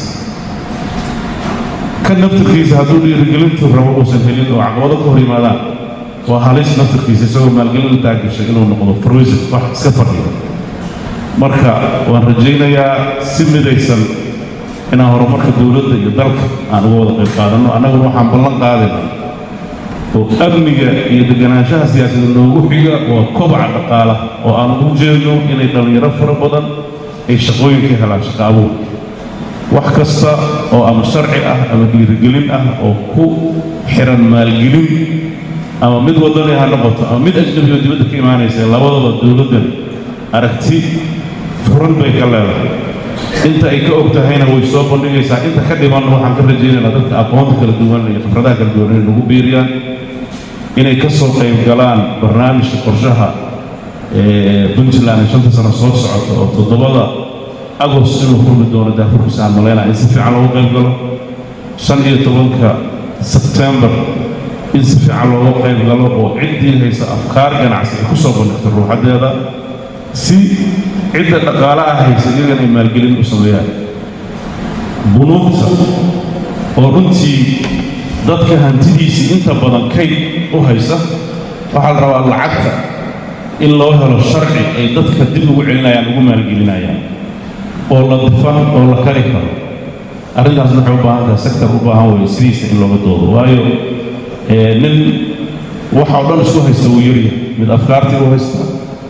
kan naftarkiisa hadduu dhiirigelintu rabo uusan helin oo caqabado ka hor yimaadaan waa halis naftarkiisa isagoo maalgelin la taagashay inuu noqdo farwisin wax iska fadhiyo marka waan rajaynayaa si midaysan inaan horumarka dowladda iyo dalka aan uga wada qayb qaadanno annaguna waxaan ballan qaadayna oo amniga iyo deganaanshaha siyaasadda noogu xiga waa kobaca dhaqaala oo aan ugu jeedno inay dhallinyaro fara badan ay shaqooyin ka helaan shaqo abuur wax kasta oo ama sharci ah ama dhiirigelin ah oo ku xiran maalgelin ama mid wadani ha noqoto ama mid ajnabi oo dibadda ka imaanaysa labadaba dowladdan aragti furan bay ka leedahay inta ay ka og tahayna way soo bandhigaysaa inta ka dhimanna waxaan ka rajaynaynaa dadka aqoonta kala duwan iyo khibradaha kala duwan inay nagu biiriyaan inay ka soo qayb galaan barnaamijka qorshaha puntland ee shanta sano soo socota oo toddobada agost inuu furmi doono daafurkiisa aan malaynaya in si fiican loogu qayb galo shan iyo tobanka sebtembar in si fiican looga qayb galo oo ciddii haysa afkaar ganacsi ay ku soo bandhigto ruuxaddeeda si cidda dhaqaalaha haysa iyagana ay maalgelin u sameeyaan bunuugta oo runtii dadka hantidiisii inta badan kayd u haysa waxaa la rabaa lacagta in loo helo sharci ay dadka dib ugu celinayaan ugu maalgelinayaan oo la difan oo la kari karo arrintaasna waxay u baahan tahay sektor u baahan weeye sidiisa in looga doodo waayo nin waxa oo dhan isku haysta wuu yaryahay mid afkaartii buu haystaa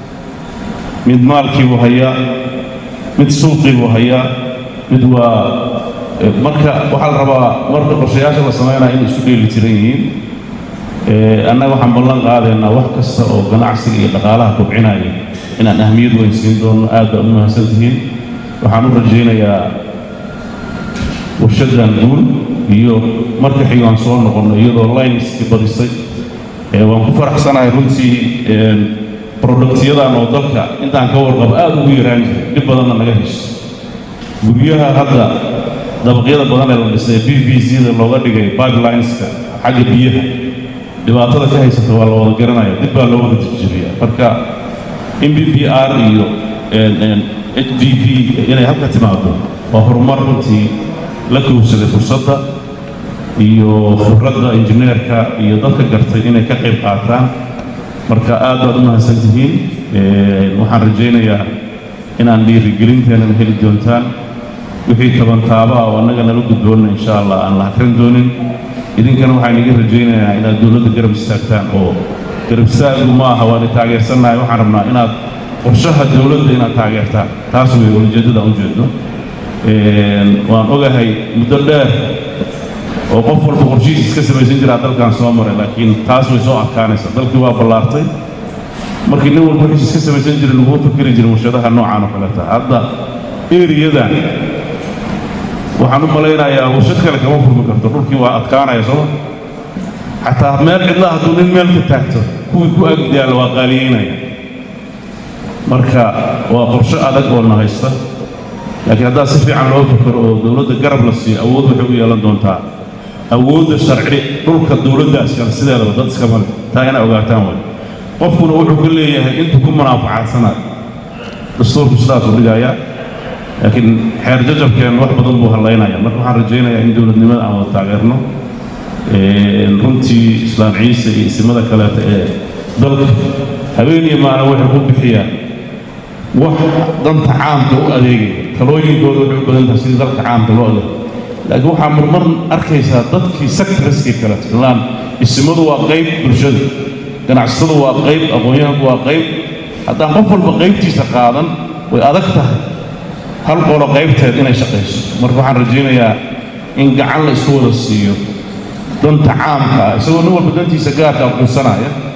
mid maalkii buu hayaa mid suuqii buu hayaa mid waa marka waxaa la rabaa marka qorshayaasha la samaynaya inay isku dheeli tiran yihiin annaga waxaan ballan qaadaynaa wax kasta oo ganacsiga iyo dhaqaalaha kobcinaya inaan ahmiyad weyn siin doono aad baa u mahadsan tihiin waxaan u rajaynayaa warshaddan guul iyo marka xigaan soo noqonno iyadoo lineskii badisay waan ku faraxsanahay runtii productyadan oo dalka intaan ka warqabo aad ugu yaraan jiray dhib badanna naga hesho guryaha hadda dabaqyada badan ee la dhisay b b c-da looga dhigay pipelineska xagga biyaha dhibaatada ka haysata waa la wada garanaya dib baa loo wada jirjiriya marka m b p r iyo h d p inay halka timaado waa horumar runtii la kowsaday fursadda iyo khibradda injineerka iyo dadka gartay inay ka qayb qaataan marka aad baad u mahadsan tihiin waxaan rajaynayaa inaan dhiirigelinteenana heli doontaan wixii tabantaaba ah oo annaga nala gudboonna insha allah aan la hakran doonin idinkana waxaan iga rajaynayaa inaad dowladda garab istaagtaan oo garab istaagu ma aha waana taageersannahay waxaan rabnaa inaad qorshaha dowladda inaad taageertaan taas wey ujeeddada aan ujeedno waan ogahay muddo dheer oo qof walba qorshihiis iska samaysan jiraa dalkan soo maray laakiin taas way soo adkaanaysa dalkii waa ballaartay markii nin walba wixiis iska samaysan jiray laguma fikiri jirin warshadaha noocaan oo kaleeta hadda eriyadan waxaan u malaynayaa warshad kale kama furmi karto dhulkii waa adkaanaya sooma xataa meel cidla hadduu nin meel ka taagto kuwii ku agdaala waa qaaliyeynaya marka waa qorshe adag oo na haysta laakiin haddaa si fiican loo fikiro oo dowladda garab la siiyo awood waxay u yeelan doontaa awoodda sharci dhulka dowladda iskale sideedaba dad iska male taa inay ogaataan way qofkuna wuxuu ka leeyahay intuu ku munaafacadsanayo dastuurku sidaasuu dhigayaa laakiin xeer jajabkeen wax badan buu hallaynaya marka waxaan rajaynayaa in dowladnimada aan wada taageerno runtii islaam ciise iyo isimada kaleeta ee dalka habeen iyo maalin waxay ku bixiyaan wax danta caamka u adeegaya talooyinkooda waxay u badan tahay sidii dalka caamka loo adeego laakiin waxaa marmar arkaysaa dadkii sectorskii kaleeto ilaan isimadu waa qayb bulshada ganacsatadu waa qayb aqoon-yahanku waa qayb haddaan qof walba qaybtiisa qaadan way adag tahay hal qolo qaybteed inay shaqayso marka waxaan rajaynayaa in gacan la isku wada siiyo danta caamka ah isagoo nin walba dantiisa gaarka aqoonsanaya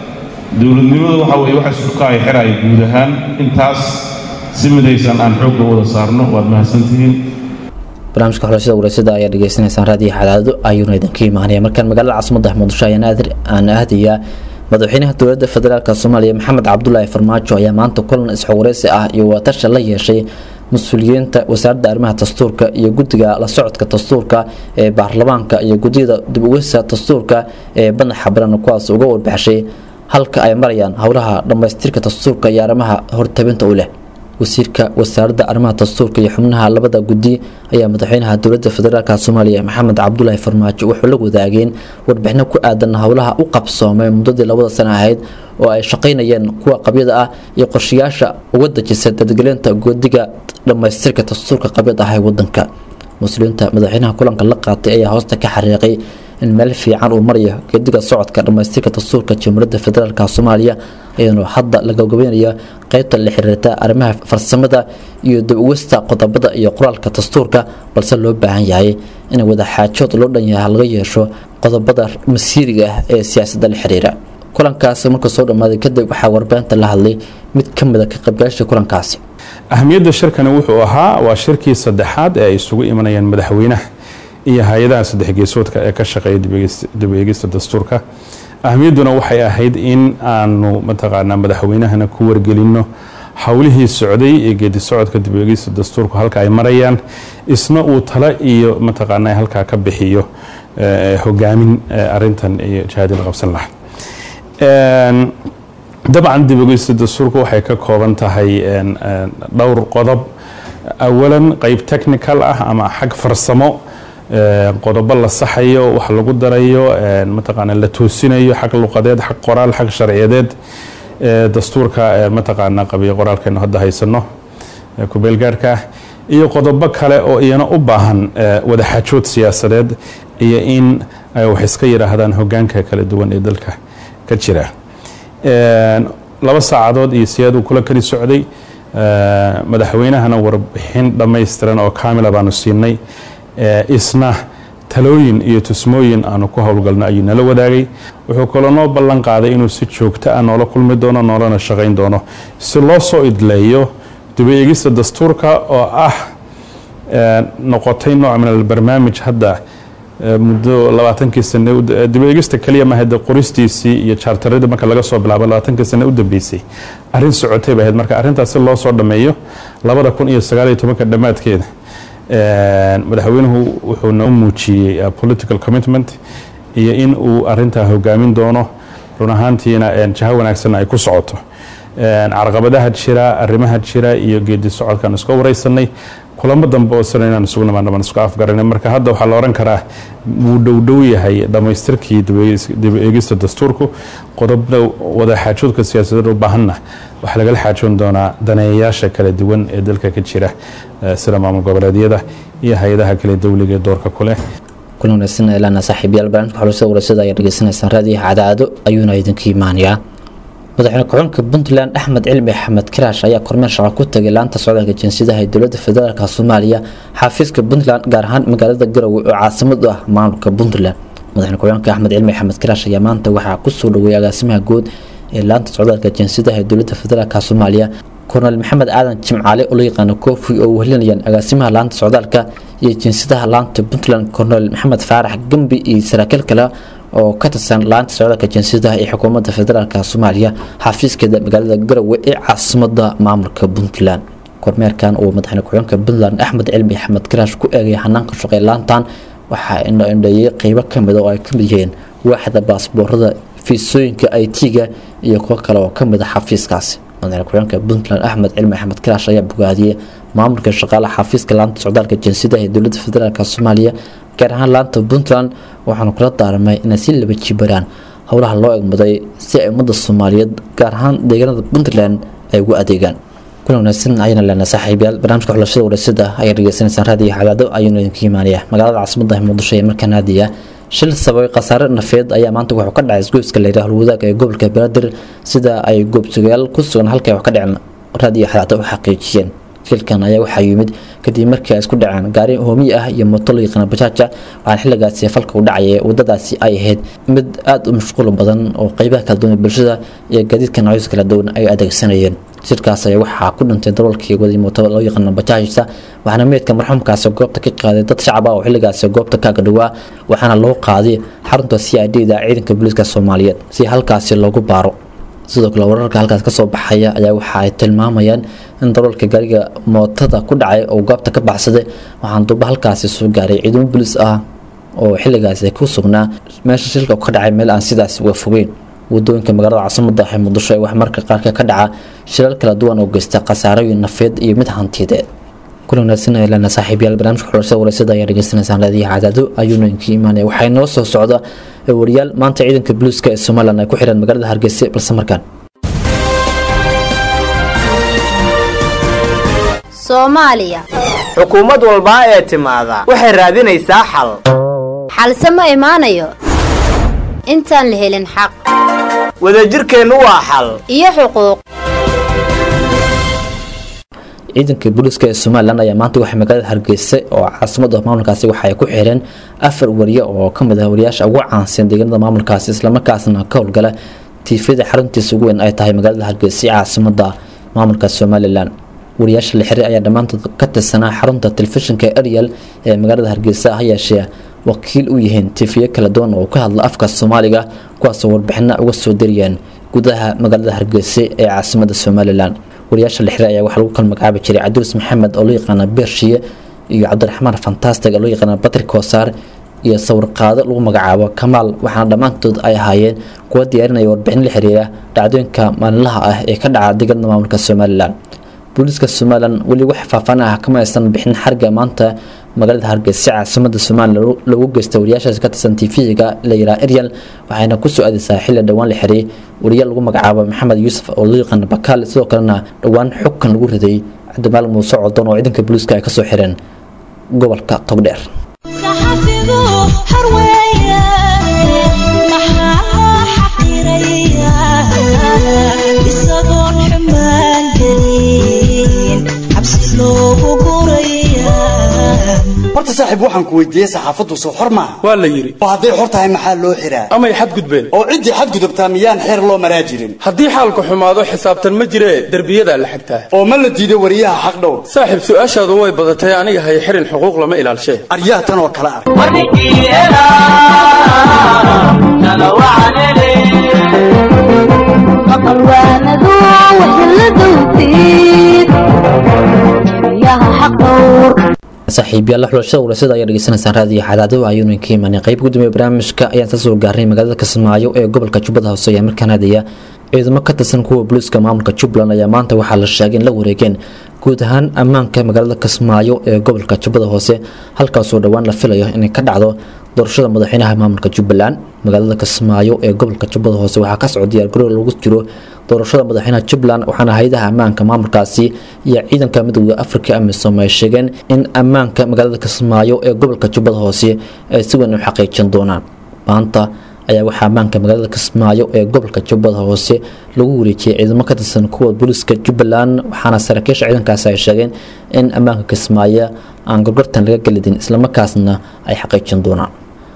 dowladnimadu waxa weeye waxa isku kaaya xiraya guud ahaan intaas si midaysan aan xoogga wada saarno waad mahadsantihiin barnaamijka xulashada wareysadda ayaa dhegeysanaysaan raadiyo xadaado ayuuna idinka imaanaya markaan magaalada caasimada muqdisho ayaan aadir aan aadayaa madaxweynaha dowladda federaalk soomaaliya maxamed cabdulaahi farmaajo ayaa maanta kulan isxogwareysi ah iyo watashi la yeeshay mas-uuliyiinta wasaaradda arrimaha dastuurka iyo guddiga la socodka dastuurka ee baarlamaanka iyo guddiyada dib ugeysa dastuurka ee madaxa baran kuwaas uga warbaxshay halka ay marayaan howlaha dhammaystirka dastuurka iyo arrimaha hortabinta u leh wasiirka wasaaradda arrimaha dastuurka iyo xubnaha labada guddi ayaa madaxweynaha dowladda federaalk soomaaliya maxamed cabdulaahi farmaajo wuxuu la wadaageen warbixino ku aadan howlaha u qabsoomay muddadii labada sano ahayd oo ay shaqaynayeen kuwa qabyada ah iyo qorshayaasha uga dejisa dadgelinta guddiga dhammaystirka dastuurka qabyad ah ee wadanka muslimiinta madaxweynaha kulanka la qaatay ayaa hoosta ka xariiqay in meel fiican uu marayo gediga socodka dhammaystirka dastuurka jamhuuriyadda federaalk soomaaliya iyadoo hadda la gabagabeynaya qeybta la xiriirta arrimaha farsamada iyo dib-ugista qodobada iyo qoraalka dastuurka balse loo baahan yahay in wadaxaajood loo dhan yaha laga yeesho qodobada masiiriga ah ee siyaasadda la xiriira kulankaasi marka soo dhammaaday kadib waxaa warbaahinta la hadlay mid ka mid a ka qaybgalasha kulankaasi ahmiyadda shirkani wuxuu ahaa waa shirkii saddexaad ee ay isugu imanayaan madaxweynaha iyo hay-adaha saddex geesoodka ee ka shaqeeya dib eegista dastuurka ahmiyadduna waxay ahayd in aanu mataqaanaa madaxweynahana ku wargelinno howlihii socday ee geedi socodka dib eegista dastuurku halka ay marayaan isna uu tala iyo mataqaanaa halkaa ka bixiyo hogaamin arintan iyo jihaadi la qabsan lahaa dabcan dib eegista dastuurku waxay ka kooban tahay dhowr qodob awalan qeyb technical ah ama xag farsamo qodobo la saxayo wax lagu darayo mataqaana la toosinayo xag luqadeed xag qoraal xag sharciyadeed dastuurka mataqaana qabiyo qoraalkeenu hadda haysano kubeelgaarhka iyo qodobo kale oo iyana u baahan wadaxaajood siyaasadeed iyo in ay wax iska yidhaahdaan hogaanka kala duwan ee dalka ka jira laba saacadood iyo siyaaduu kula kali socday madaxweynahana warbixin dhammaystiran oo kaamila baanu siinay isna talooyin iyo tusmooyin aanu ku howlgalno ayuu nala wadaagay wuxuu kaloo noo ballan qaaday inuu si joogto ah noola kulmi doono noolana shaqayn doono si loo soo idleeyo diba eegista dastuurka oo ah noqotay nooc min albarnaamij hadda muddo labaatankii sane diba eegista keliya mahade qoristiisii iyo jaartaradii marka laga soo bilaabo labaatankii sane u dambeysay arrin socotay bay ahayd marka arrintaas si loo soo dhammeeyo labada kun iyo sagaaliyo tobanka dhammaadkeeda madaxweynuhu wuxuu noo muujiyey political commitment iyo in uu arintaa hogaamin doono run ahaantiina jaho wanaagsanna ay ku socoto carqabadaha jira arrimaha jira iyo geedi socodkaan iska wareysanay kulamo dambe oo sana inaan isugu nimaano baan isku afgaranay marka hadda waxaa la oran karaa wuu dhowdhow yahay dhammaystirkii dib eegista dastuurku qodobna wadaxaajoodka siyaasadeed u baahanna waxaa lagala xaajoon doonaa daneeyayaasha kala duwan ee dalka ka jira sida maamul goboleedyada iyo hay-adaha kale dowliga ee doorka ku leh kulan wanaagsan ilaana saaxiibayaal barnaamijka xulashada warasada ayaa dhegeysanaysaan raadiyaha cadaado ayuuna idinka imaanayaa madaxweyne ku-xigeenka puntland axmed cilmi axmed karaash ayaa kormeer shaqo ku tagay laanta socdaalka jinsiyadaha ee dowladda federaalk soomaaliya xafiiska puntland gaar ahaan magaalada garowe oo caasimad u ah maamulka puntland madaxweyne ku-xigeenka axmed cilmi axmed karaash ayaa maanta waxaa kusoo dhaweeyay agaasimaha guud ee laanta socdaalka jinsiyadaha ee dowladda federaalk soomaaliya kornel maxamed aadan jimcaale oo loo yaqaano kofi oo wehelinayaan agaasimaha laanta socdaalka iyo jinsiyadaha laanta puntland kornel maxamed faarax gembi iyo saraakiil kale oo ka tirsan laanta socdaalka jinsiyadaha ee xukuumadda federaalk soomaaliya xafiiskeeda magaalada garowe ee caasimada maamulka puntland kormeerkan uu madaxweyne ku-xigeenka puntland axmed cilmi axmed karaash ku eegay hanaanka shaqey laantan waxaa indhoindheeyay qeybo kamid oo ay kamid yihiin waaxda baasboorada fiisooyinka it-ga iyo kuwo kale oo kamid a xafiiskaasi madaxweyne ku-xigeenka puntland axmed cilmi axmed karaash ayaa bogaadiyey maamulka shaqaalaha xafiiska laanta socdaalka jinsiyadaha ee dowladda federaalk soomaaliya gaar ahaan laanta puntland waxaanu kula daaramay inay si laba jibaraan howlaha loo egmaday si ay ummadda soomaaliyeed gaar ahaan deegaanada puntland ay ugu adeegaan kuna wanaagsan ayana lena saaxiibayaal barnaamijka xulashada warasada ayaa dhegeysanaysaan raadiyo xadaado ayuuna idinka imaanaya magaalada caasimada muqdisho ee markaa naadiya shil sababay khasaare nafeed ayaa maanta wuxuu ka dhacay isgoyska layidhaha howlwadaag ee gobolka banaadir sida ay goobsugayaal ku sugan halkay wax ka dhicin raadiyo xadaado u xaqiijiyeen shilkan ayaa waxaa yimid kadib markii ay isku dhaceen gaari hoomiye ah iyo mooto loo yaqaana bajaaja waxaana xilligaasi falka u dhacaya wadadaasi ay ahayd mid aada u mashquul badan oo qeybaha kala duwan ee bulshada iyo gaadiidka noocyadiis kala duwan ay adeegsanayeen shirkaas ayaa waxaa ku dhintay daroolkii waday mooto loo yaqaano bajaajta waxaana meydka marxuumkaasi goobta ka qaaday dad shacab ah oo xilligaasi goobta kaaga dhawaa waxaana loo qaaday xarunta c i d da ciidanka booliiska soomaaliyeed si halkaasi loogu baaro sidoo kale wararka halkaas kasoo baxaya ayaa waxa ay tilmaamayaan in daroolka gaariga mootada ku dhacay oo goobta ka baxsaday waxaan duba halkaasi soo gaaray ciidamo booliis ah oo xilligaasi ku sugnaa meesha shilka ka dhacay meel aan sidaas uga fogeyn wadooyinka magaalada caasimada ee muqdisho ee wax marka qaarka ka dhaca shilal kala duwan oo geysta khasaarooyin nafeed iyo mid hantiyadeed kulan wanaagsan ee lana saaxiibayaal barnaamijka xulashada wareysada ayaa dhegeysanaysaan raadiyaha cadaado ayuuna inka imaanaya waxaa inoo soo socda wariyaal maanta ciidanka buluuska ee somalilan ay ku xireen magaalada hargeysa balse markaan soomaaliya xukuumad walbaa ee timaada waxay raadinaysaa xal xalse ma imaanayo intaan la helin xaq wadajirkeennu waa xal iyo xuquuq ciidanka booliiska ee somalilan ayaa maanta waxay magaalada hargeysa oo caasimada maamulkaasi waxaay ku xireen afar wariye oo kamid ah wariyaasha ugu caansan deegaanada maamulkaasi islamarkaasna ka howlgala tiifyada xaruntiisa ugu weyn ay tahay magaalada hargeysa ee caasimada maamulka somalilan wariyaasha la xiray ayaa dhammaantood ka tirsanaa xarunta telefishinka ariel ee magaalada hargeysa ha yeeshee wakiil u yihiin tiifiyo kala duwan oo ka hadla afka soomaaliga kuwaasoo warbixina uga soo diriyaan gudaha magaalada hargeysa ee caasimada somalilan wariyaasha la xiray ayaa waxaa lagu kala magacaabi jiray cabdiris maxamed oo loo yaqaana beershiye iyo cabdiraxmaan fantastic oo loo yaqaana batri koosaar iyo sawirqaado lagu magacaabo kamaal waxaana dhammaantood ay ahaayeen kuwa diyaarinaya warbixin la xiriira dhacdooyinka maalinlaha ah ee ka dhaca deegaanada maamulka somalilan booliiska somalilan weli wax faahfaan ah kama aysan bixin xariga maanta magaalada hargeysa caasimada somalilan loogu geystay wariyaashaas ka tirsan tv-ga la yiraa ariel waxayna kusoo aadeysaa xilli dhowaan la xiray wariyaal lagu magacaabo maxamed yuusuf oo loo yaqaana bakaal sidoo kalena dhowaan xugkan lagu riday cabdimaal muuse codon oo ciidanka booliiska ay kasoo xireen gobolka togdheer horta saaxiib waxaan ku weydiiyey saxaafaddu soo xor maaha waa la yidhi oo hadday xor tahay maxaa loo xiraa amay xadgudbeen oo ciddii xadgudubtaa miyaan xeer loo maraa jirin haddii xaalku xumaado xisaabtan ma jiree derbiyadaa la xigtaa oo ma la diiday wariyaha xaq dhowr saaxiib su-aashaadu way badatay aniga hay xirin xuquuq lama ilaalshee aryaha tan oo kale arg saaxiibyaal xulashada warasada ayaa dhegeysanaysaan raadiyo xadaado ayuunu ka imaanay qayb gudoomiye barnaamijka ayaan soo gaarnay magaalada kismaayo ee gobolka jubbada hoose ayaa markaan hadaya ciidamo ka tirsan kuwa booliiska maamulka jubbaland ayaa maanta waxaa la sheegay in la wareegeen guud ahaan ammaanka magaalada kismaayo ee gobolka jubbada hoose halkaasoo dhowaan la filayo inay ka dhacdo doorashada madaxweynaha maamulka jubbaland magaalada kismaayo ee gobolka jubbada hoose waxaa ka socda diyaargarow lagu jiro doorashada madaxweynaha jubbaland waxaana hay-adaha ammaanka maamulkaasi iyo ciidanka midooda afrika amisom ay sheegeen in ammaanka magaalada kismaayo ee gobolka jubbada hoose ay si weyn u xaqiijin doonaan maanta ayaa waxaa ammaanka magaalada kismaayo ee gobolka jubbada hoose lagu wareejiyay ciidamo ka tirsan kuwa booliiska jubbaland waxaana saraakiisha ciidankaasi ay sheegeen in ammaanka kismaayo aan gorgortan laga gelidin islamarkaasna ay xaqiijin doonaan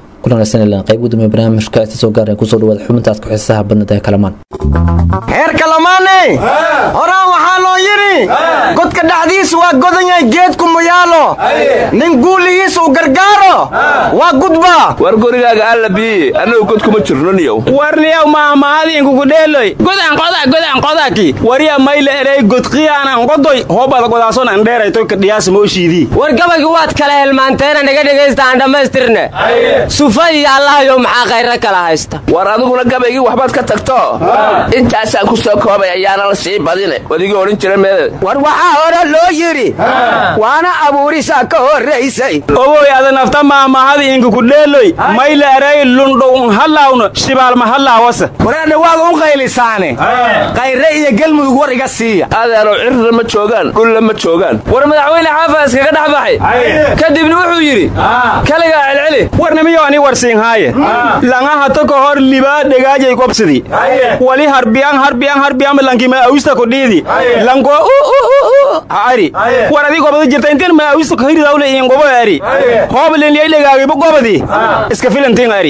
qayb gudoomiye barnaamijka isa soo gaaraya kusoo dhawaada xubintaas ku xiisaha badnada ee kalamaan heer kalamaane horaan waxaa loo yidhi godka dhexdiisu waa godanyay geedku muyaalo nin guuligiis uu gargaaro waa gudba war gorigaaga alla biiye annagu god kuma jirno niyow warniyow maamaadiinkukudheeloy godaan qoda godaan qodaki wariya mayla erey godqiyaanan qodoy hoobada godaason an dheeraytoy kadhiyaasa mooshiidii war gabaygu waad kala helmaanteena naga dhegaysta aan dhammaystirne sufa iyo allahayow maxaa khayra kala haysta war adiguna gabaygii waxbaad ka tagto intaasaan ku soo koobay ayaana la sii badine wadigii odhan jira meede war waxaa hore loo yidhi waana abuurisaa ka horraysay owoy ada nafta maamahadi inkukudheeloy mayla erey lundhow hallawno shibaalma hallaawasa wareedha waad u qaylisaane kayre iyo gelmudug war iga siiya adeero cirna ma joogaan dhulla ma joogaan war madaxweyne xaafas kaga dhex baxay kadibna wuxuu yidhi kaligaa celceli warnimiyo ani warsiinhaaye langaha toko hor libaa dhegaajay qobsidi wali harbiyan harbiyan harbiyan lankima awista kudhiidi lanko ari war adii gobada jirta intiin maawisu kahiridaawle iin gobo eri hooblin yaydhegaagiba gobadii iska filantiin eri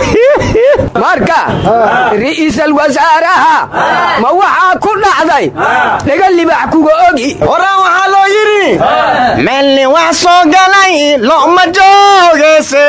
marka ra'iisal wasaaraha ma waxaa ku dhacday dhaga libax kuga ogi horaan waxaa loo yidhi meelni wax soo galay lo'ma joogeyse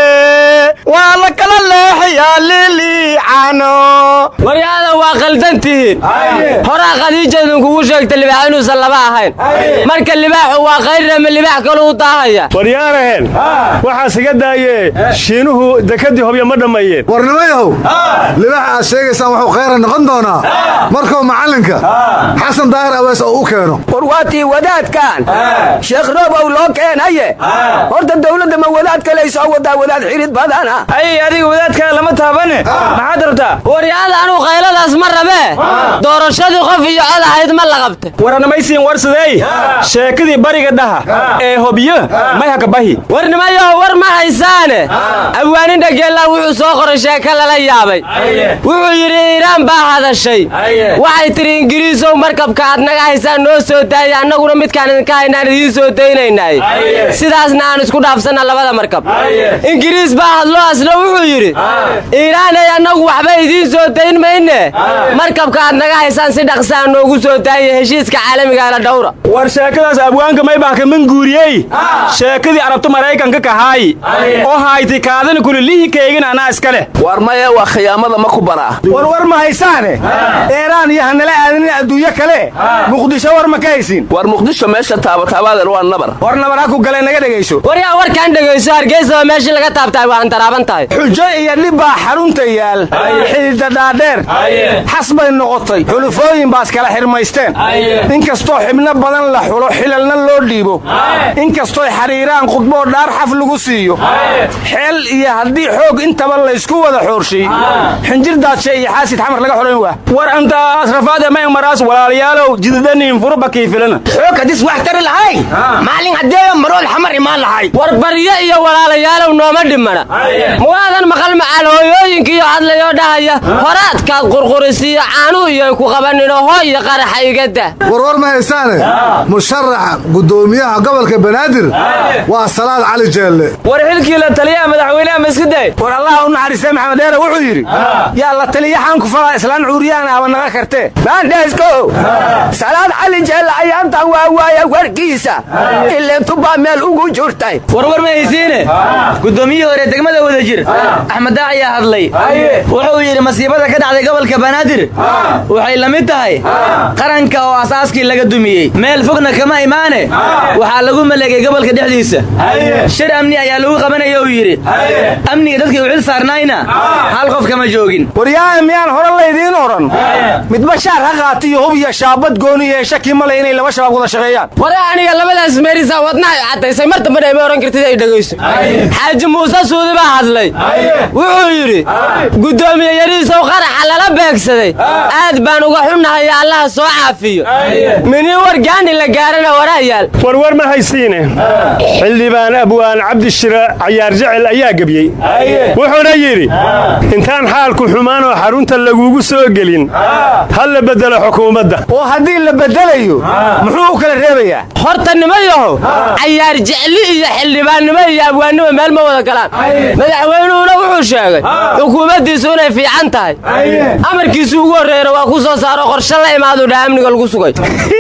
waa la kala leexiyaa liliicano waryaada waa khaldan tihiin horaa khadiija idinkugu sheegta libaax inuusan laba ahayn marka libaaxu waa khayrama libaax kalu u daahaya waryaanaheen waxaas iga daaye shiinuhu dekadii hobyo ma dhammeeyeen warnimayahow libaaxa aad sheegaysaan wuxuu khayra noqon doonaa markuu macallinka xasan daahir awees oo u keeno war waatii wadaadkan sheekh roobow loo keenaye horta dawladda ma wadaad kaley soo wadaa wadaad xirid badana ay adiga wadaadkaa lama taabane maxaad rabtaa waryaada anuu qayladaas ma rabee doorashadii qof iyo cod ahayd ma la qabta waranamaysiin warsadey sheekadii bariga dhaha ee hobyo may hakabahi warnimayaho war ma haysaane awaanin dhageellaan wuxuu soo qoray sheeko lala yaabay wuxuu yidhi iiraan baa hadashay waxay tidhi ingiriisow markabka aad naga haysaan noo soo daaya annaguna midkaan idinka haynaan idiin soo daynaynay sidaasna aan isku dhaafsanna labada markab ingiriis baa hadlo asna wuxuu yidhi iiraanay annagu waxba idiin soo dayn mayne markabka aad naga haysaan si dhaqsaa noogu soo daaya heshiiska caalamiga la dhowra war sheekadaas abwaanka maybah kaman guuriyey sheekadii arabta maraykanka kahaay oo hayti kaadana kulilihi keegin anaa iska leh war maya waa khiyaamada ma ku banaa war war ma haysaane eeraan iyo hanala aadanin adduunyo kale muqdisho war ma ka haysiin war muqdisho meesha taabataabaadeen waa nabar war nabar ha ku galee naga dhegayso waryaa warkaan dhegayso hargeysaba meeshii laga taabtaay waa antaraaban tahay xujo iyo dhib baa xarunta yaal xididda dhaadheer xas bay noqotay xulufooyin baas kala xirmaysteen inkastoo xibno badan la xulo xilalna loo dhiibo inkastooy xariiraan khudboo dhaar xaf lagu siiyo xeel iyo haddii xoog intaba laysku wada xoorshiy xinjir daadshe iyo xaasid xamar laga xulayn waa war anta asrafaade may maraas walaalayaalow jidadaniin furuba kiifilana xoog hadis wax tari lahay maalin haddeeyo marood xamar imaan lahay war baryo iyo walaalayaalow nooma dhimana muwaadan maqal macaal hooyooyinkiiyo hadlayoo dhahaya horaadkaad qurqurisiiyo caanuhu iyoy ku qabaninoo hoo iyo qaraxa igada warwar ma haysaane musharaxa guddoomiyaha gobolka banaadir waa salaad cali jeelle war xilkii la taliyaha madaxweynaha maskiday war allah u naxariistay maxamed dheere wuxuu yidhi yaa la taliyaxaan ku falaa islaan cuuriyaan aba naga kartee baandheesko salaad cali jeelle ayaantan waa waaya warkiisa ilentubaa meel ugu jirtay warwar ma haysiine guddoomiyihii hore degmada wada jir axmed daac ayaa hadlay wuxuu yidhi masiibada ka dhacday gobolka banaadir waxay la mid tahay qaranka oo asaaskii laga dumiyey meel fogna kama imaane waxaa lagu maleegay gobolka dhexdiisa shir amni ayaa lagu qabanaya uu yidhi amniga dadkii u xil saarnaayna hal qof kama joogin waryaha miyaan hore laydiin odhan midba shaar ha qaatiyo hub iyo shaabad gooni iyo shaki male inay laba shabaab wada shaqeeyaan ware aniga labadaas meerisaa wadnahay caddaysay mar dambana ima odhan kartid ay dhegayso xaaji muuse suudi baa hadlay wuxuu yidhi guddoomiye yariisow qaraxa lala beegsaday aad baan uga xunnahay allaha soo caafiyo minii wargaani la gaarana waraayaal warwar ma haysiine xildhibaan abwaan cabdishira cayaar jecel ayaa gebiyey wuxuuna yidhi intaan xaalku xumaanoo xarunta lagugu soo gelin ha la beddelo xukuumadda oo haddii la beddelayo muxuu u kala reebayaa horta nimayahow cayaar jecli iyo xildhibaannimo iyo abwaannimo meel ma wada galaan madaxweynuhuna wuxuu sheegay xukuumaddiisu inay fiican tahay amarkiisu ugu horreeyana waa ku soo saaro qorshe la imaaduu dhaha amniga lagu sugay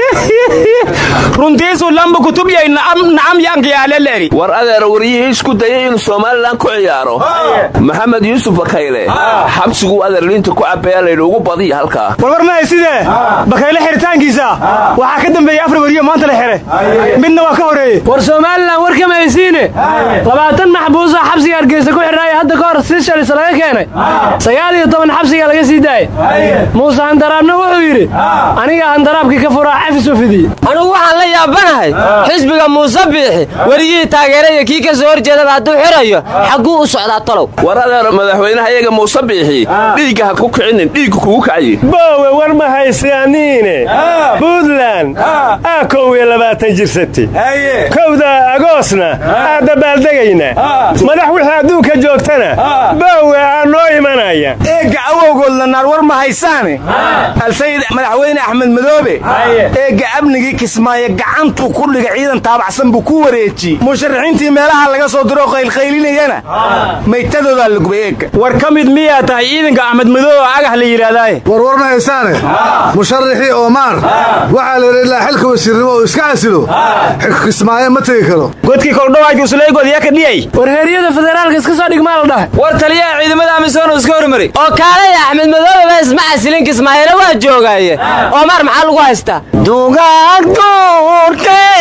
runtiisu lamba kutubyay nacam yankiyaaleleeri war adeer waryihii isku dayay inuu somalilan ku ciyaaro maxamed yuusuf bakayle xabsiguu adeer liinta ku cabeeya laydhi ugu badiya halkaa warwar ma haysidee bakayle xiritaankiisa waxaa ka dambeeyey afar weriyo maanta la xidhay midna waa ka horeeyey war somalilan war kama haysiine labaatan maxbuusa xabsiga hargeysa ku xidhnaaya hadda ka hor si shalis laga keenay sagaal iyo toban xabsiga laga sii daayay muuse handaraabna wuxuu yidhi aniga handaraabkii ka furaa cafis u fidiye anigu waxaan la yaabanahay xisbiga muuse biixi weriyihii taageeraya kii ka soo horjeedaba hadduu xirayo xagguu u socdaa talow war adeer madaxweynaha iyaga muuse biixi dhiigga ha ku kicinin dhiigga kugu kacayi boowe war ma haysaaniine buntland aa kow iyo labaatan jirsatay kowda agoosna aa dabaaldegaynaa madax wixii adduunka joogtana boowe aa noo imanaya eegga awowgoodla naar war ma haysaane alsayid madaxweyne axmed madoobe eegga amnigii kismaayo gacantuu ku dhiga ciidan taabacsan buu ku wareeji musharaxiintii meelaha laga soo diro qaylqaylinayana maytadoodaa la gubay eegga war ka mid miyaa tahay ciidanka axmed madoobe agah la yidhaahdaay warwar ma haysaane musharaxii oomaar waxaa la yidhi ilaa xilka wasiirnimo uu iska casilo kismaayo ma tegi karo godkii koldhawaadkii usulaygood yaa ka dhiyay war heeryada federaalka iska soo dhigmaa la dhahay war taliyaha ciidamada amisoon iska hormaray oo kaalaya axmed madoobe ba isma casilin kismaayana waa joogaaye oomaar maxaa lagu haystaa dugaag duurkay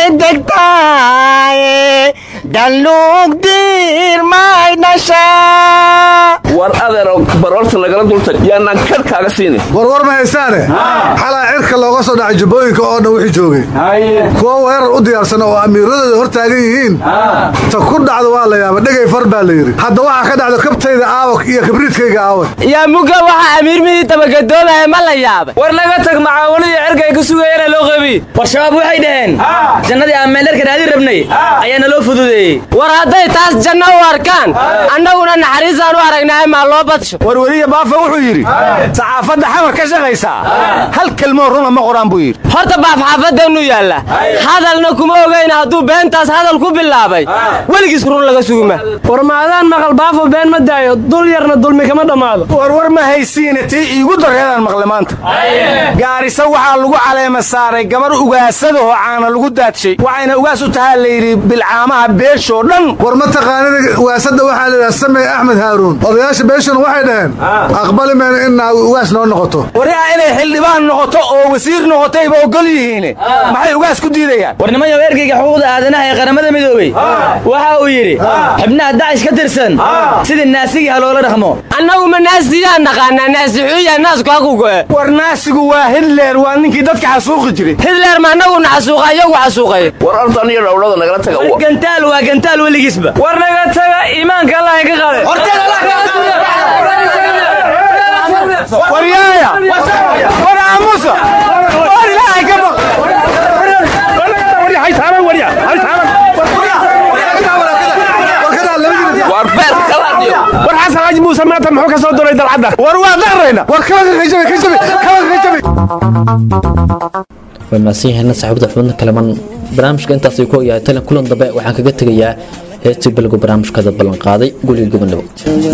degtaaye dalluug diirmay dhashaa war adeero baroorta nagala dultag yaanaan kadh kaaga siini warwar ma haysaane xalaa cirka looga soo dhacay jubbooyinka oo dhan wixii joogay kuwo weerar u diyaarsan oo amiiradooda hor taagan yihiin ta ku dhacda waa la yaaba dhegay far baa la yidhi hadda waxaa ka dhacda kabtayda aawak iyo kibriidkayga aawak yaa muga waxaa amiirmihii tabagadoobaye ma la yaabay war naga tag macaawanadii cirka ay ku sugayeen loo qabiy war shabaab waxay dhaheen jannadii aan meeldharka raadin rabnay ayaana loo fududeeyey war hadday taas janno u arkaan annaguna naxariisaan u aragnaaye maa loo badsho war weliya baafa wuxuu yidhi saxaafadda xamar ka shaqaysaa hal kelmoo runa ma qoraan buu yidhi horta baaf xaafadeennu yaalla hadalna kuma ogayna hadduu beentaas hadal ku bilaabay weligiis run laga suguma war maadaan maqal baafo been ma daayo dul yarna dulmi kama dhammaado warwar ma haysiine tii iigu dareedaan maqle maanta gaarisa waxaa lagu caleema saaray gabar ugaasadaoo caana lagu daadshay waxayna ugaas u tahaa layidhi bilcaamaha beeshoo dhan war ma taqaanida ugaasada waxaa layidhaha samey axmed haaruun odayaasha beeshuna waxay dhaheen aqbali mayno in naagu ugaas noo noqoto waryaa inay xildhibaan noqoto oo wasiir noqotayba ogol yihiine maxay ugaas ku diidayaan war nimanyo ergeyga xuquuqda aadanaha ee qaramada midoobey waxa uu yidhi xubnaha dacish ka tirsan sidii naasigii ha loola dhaqmo annagu ma naasiyaan naqaanaa naasixuuya naasku haku go'e war naasigu waa hitler waa ninkii dadka xasuuqi jiray hitler ma annaguna xasuuqa iyagu xasuuqay war ardan iyo dhowlada nagala taga gantaal waa gantaal weligiisba war naga taga iimaanka allah ka qaade waryaaya war aamusa war ilaahay ka baq war beer kalaadiyo war xasan xaaji muuse maanta muxuu ka soo duray dalcadda war waa daqrayna war kala kajabi kajabi kala kajabi way mahadsan yihiin saaxiibada xubinta kalaman barnaamijka intaas ay ku ogyahay talan kulan dambe waxaan kaga tegayaa heestii bilgu barnaamijkada ballanqaaday guriga gobonabo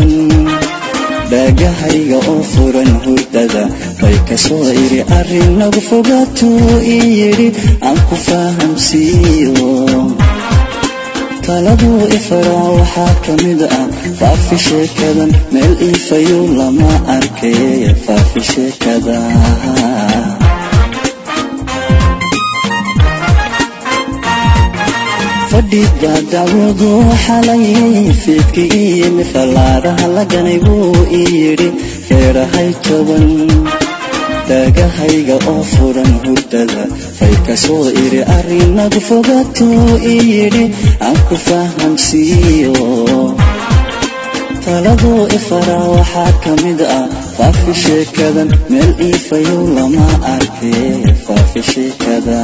dhaagahayga oo furan hurdada bay ka soo iri arrin nagu fogaatuu ii yidhi aan ku fahamsiiyo taladuu ifara waxaa ka mid ah faafi sheekadan meel iifayu lama arkay faafi sheekada fadhiga dacwadu xalayay fiidki iyimi fallaaraha laganay buu ii yidhi feerahay toban dhaagahayga oo furan hurdada fay ka soo iri arrinagu fogaatuu ii yidhi aan ku fahamsiiyo taladuu ifara waxaa ka mid ah faafi sheekadan meel iifayow lama arkay faafi sheekada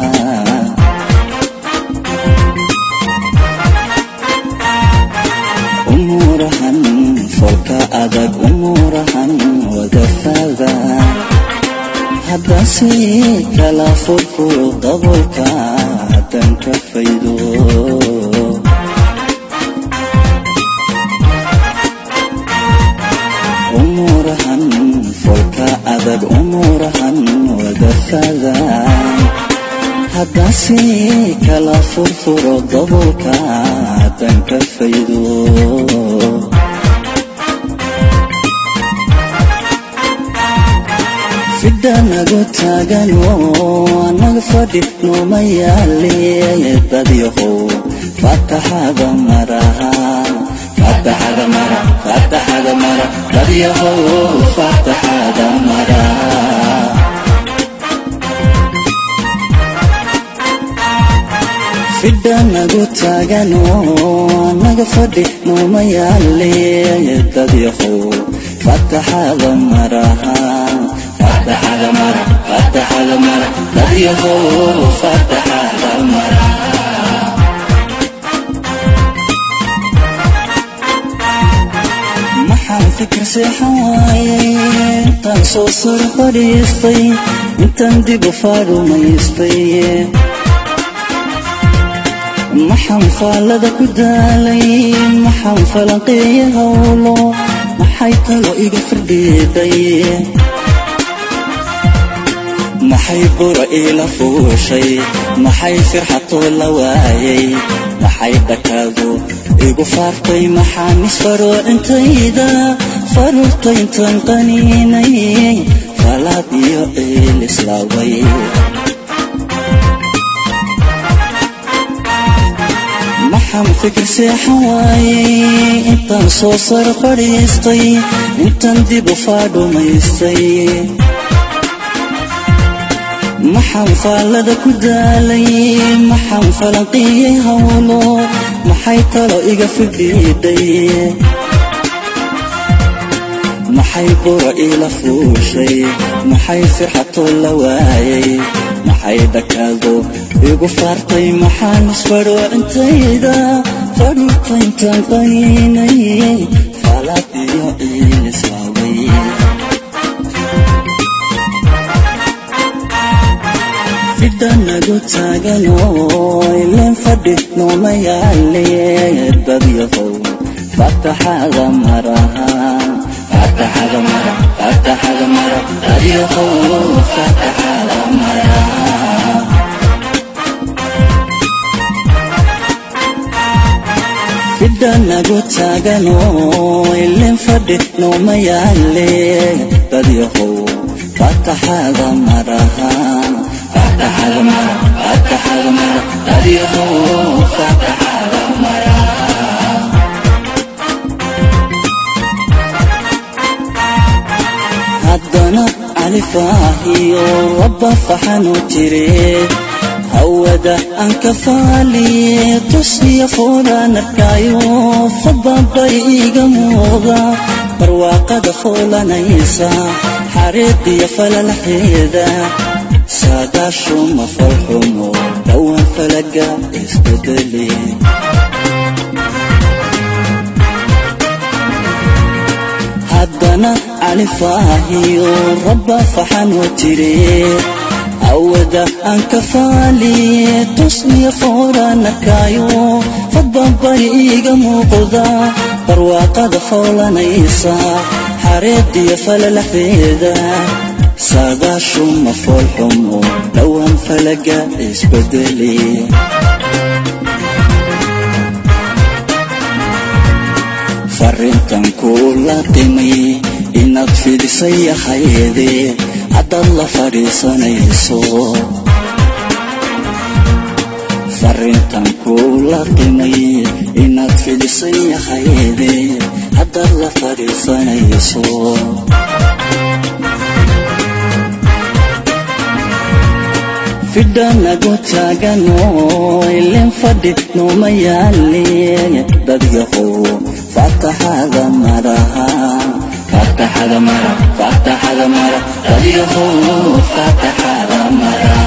umuurahan folka adag umuurahan wadafaada haddase kala furfuro dabolka haddaan ka faydo umuurahan folka adag umuurahan wadafaada haddase kala furfuro dabolka haddaan ka faydo fidhanagu taagano anaga fadhi nooma yaale dadyahow fataxada maraha fataxada mara fataxada mara dadyahow fataxada mara fidhanagu taagano anaga fadhi nooma yaale dadyahow fataxada maraha fataxada mara fataxada mara dadyahow fataxada mara seexan waayay intaan soo sar fadhiistay intaan dib u faarumaystay maxaan faallada ku daalay maxaan falanqeeya hawlo maxay talo iga firdhiiday maxay bura iila fuushay maxay firxatoo la waayay maxay dhakaadu igu faartay maxaan isfaroo intayda faruurta intaan qaniinay falaad iyo ciil islaaway maxaan fikir seexan waayay intaan soo sar fadhiistay intaan dib u faadhumaystay maxaan faallada ku daalay maxaan falanqiyey hawlo maxay talo iga fidhiidhay maxay bura iila fuushay maxay firxatoo la waayay maxay dhakaado igu faartay maxaan isfadho intayda fadhuta intaan qaniinay faalaad iyo ciil islaaway fidhanagu taaganoo ileen fadhi nooma yaale dadyahow fataxada maraha fataxada mara fataxada mara dadyahow fataxada maraha fidhanagu taaganoo ileen fadhi nooma yaale dadyahow fataxada maraha fataxada mara fataxada mara dadyahow fataxada mara haddana califaahiyo rabba faxanu jire hawada aan ka faaliye tushiya foolaan arkaayo fadabay iga muuqda barwaaqada foolanaysa xariiqiyo falalaxeeda saadaashuma falxumo dhowaan falaga isbedeli haddana califaahiyo rabba faxanoo jire awada aan ka faaliye tusniya fooraan arkaayo fadbabari iiga muuqda barwaaqada foolanaysa xareediyo falalaxeeda saadaashuma foolxumo dhowaan falaga isbedeli farintan kuula qimay inaad fidisay ahayde haddaad la fadhiisanayso farintan kuula qimay inaad fidisay ahayde haddaad la fadhiisanayso fidhanagu taaganoo ileen fadhi nooma yaale dadyahow fataxada maraha fataxada mara fataxada mara dadyahow fataxada mara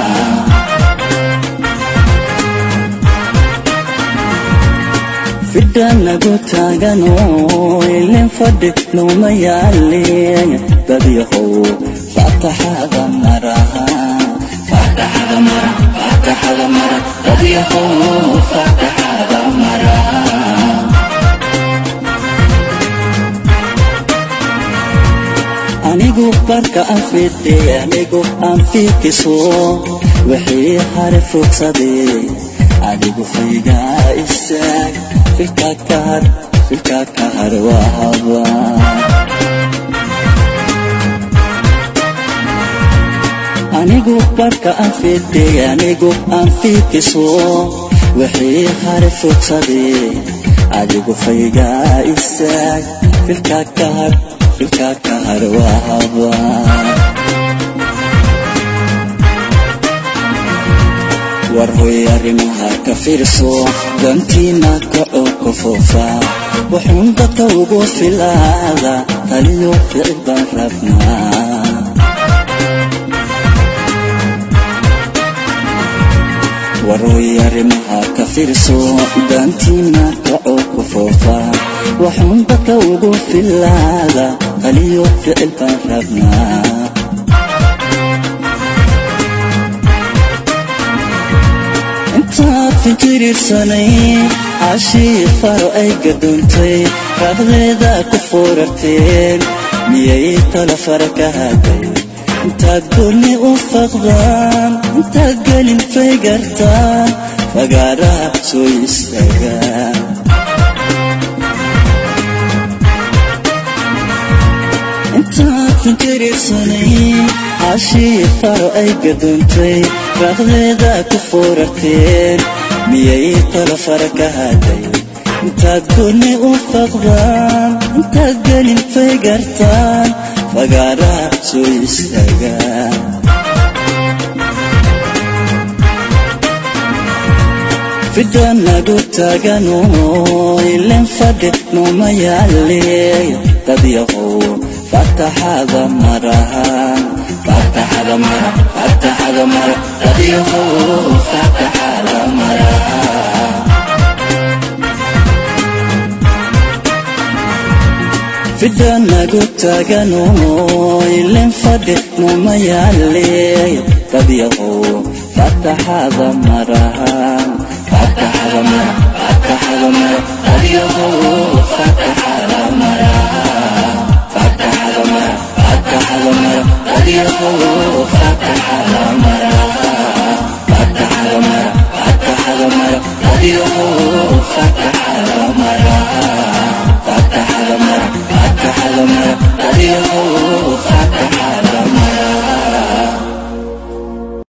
fidhanagu taaganoo ileen fadhi nooma yaale dadyahow fataxada maraha fataxada mara fataxada mara dadyahow fataxada mara anigu barka aan fidhe anigu aan fiikiso wixii hare fogsaday adigu faygaa istaag filka ka har filka ka har waa haba anigu barka aan fidhe anigu aan fiikiso wixii hare fogsaday adigu faygaa istaag filka ka har filka ka har waa haba war hoy arrimaha ka fiirso dantiina kacoo ku foofa wuxuun dadka ugu filaada taliyo ficil baan rabnaa war hoy arrimaha ka fiirso dantiina kacoo ku foofa waxuun dadka ugu filaada qaliyo ficil baan rabnaa intaad fikirirsanay cashii faro ay gadoontay raaqdeeda ku foorarteen miyay tala fara ka haday intaad goonni u faqdaan intaad gelin fay gartaan fagaaraha soo istaagaan intaad fikirirsanay cashii faro ay gadoontay raaqdeeda ku foorarteen miyay tala fara ka haday intaad goonni u faqdaan intaad gelin fay gartaan fagaaraha soo istaagaan fidda nagu taagano ilen fadhi nooma yaaleey dad yahow fataxada marahan fataxada mara fataxada mara dad yahow fataxada marahan fidda nagu taagano ilen fadhi nooma yaaleey dad yahow fataxada marahan fataxada mara fataxada mara dad yahow fataxada marahan fataxada mara fataxada mara dad yahow fataxada marahan fataxada mara fataxada mara dad yahow fataxada marahan fataxada mara fataxada mara dad yahow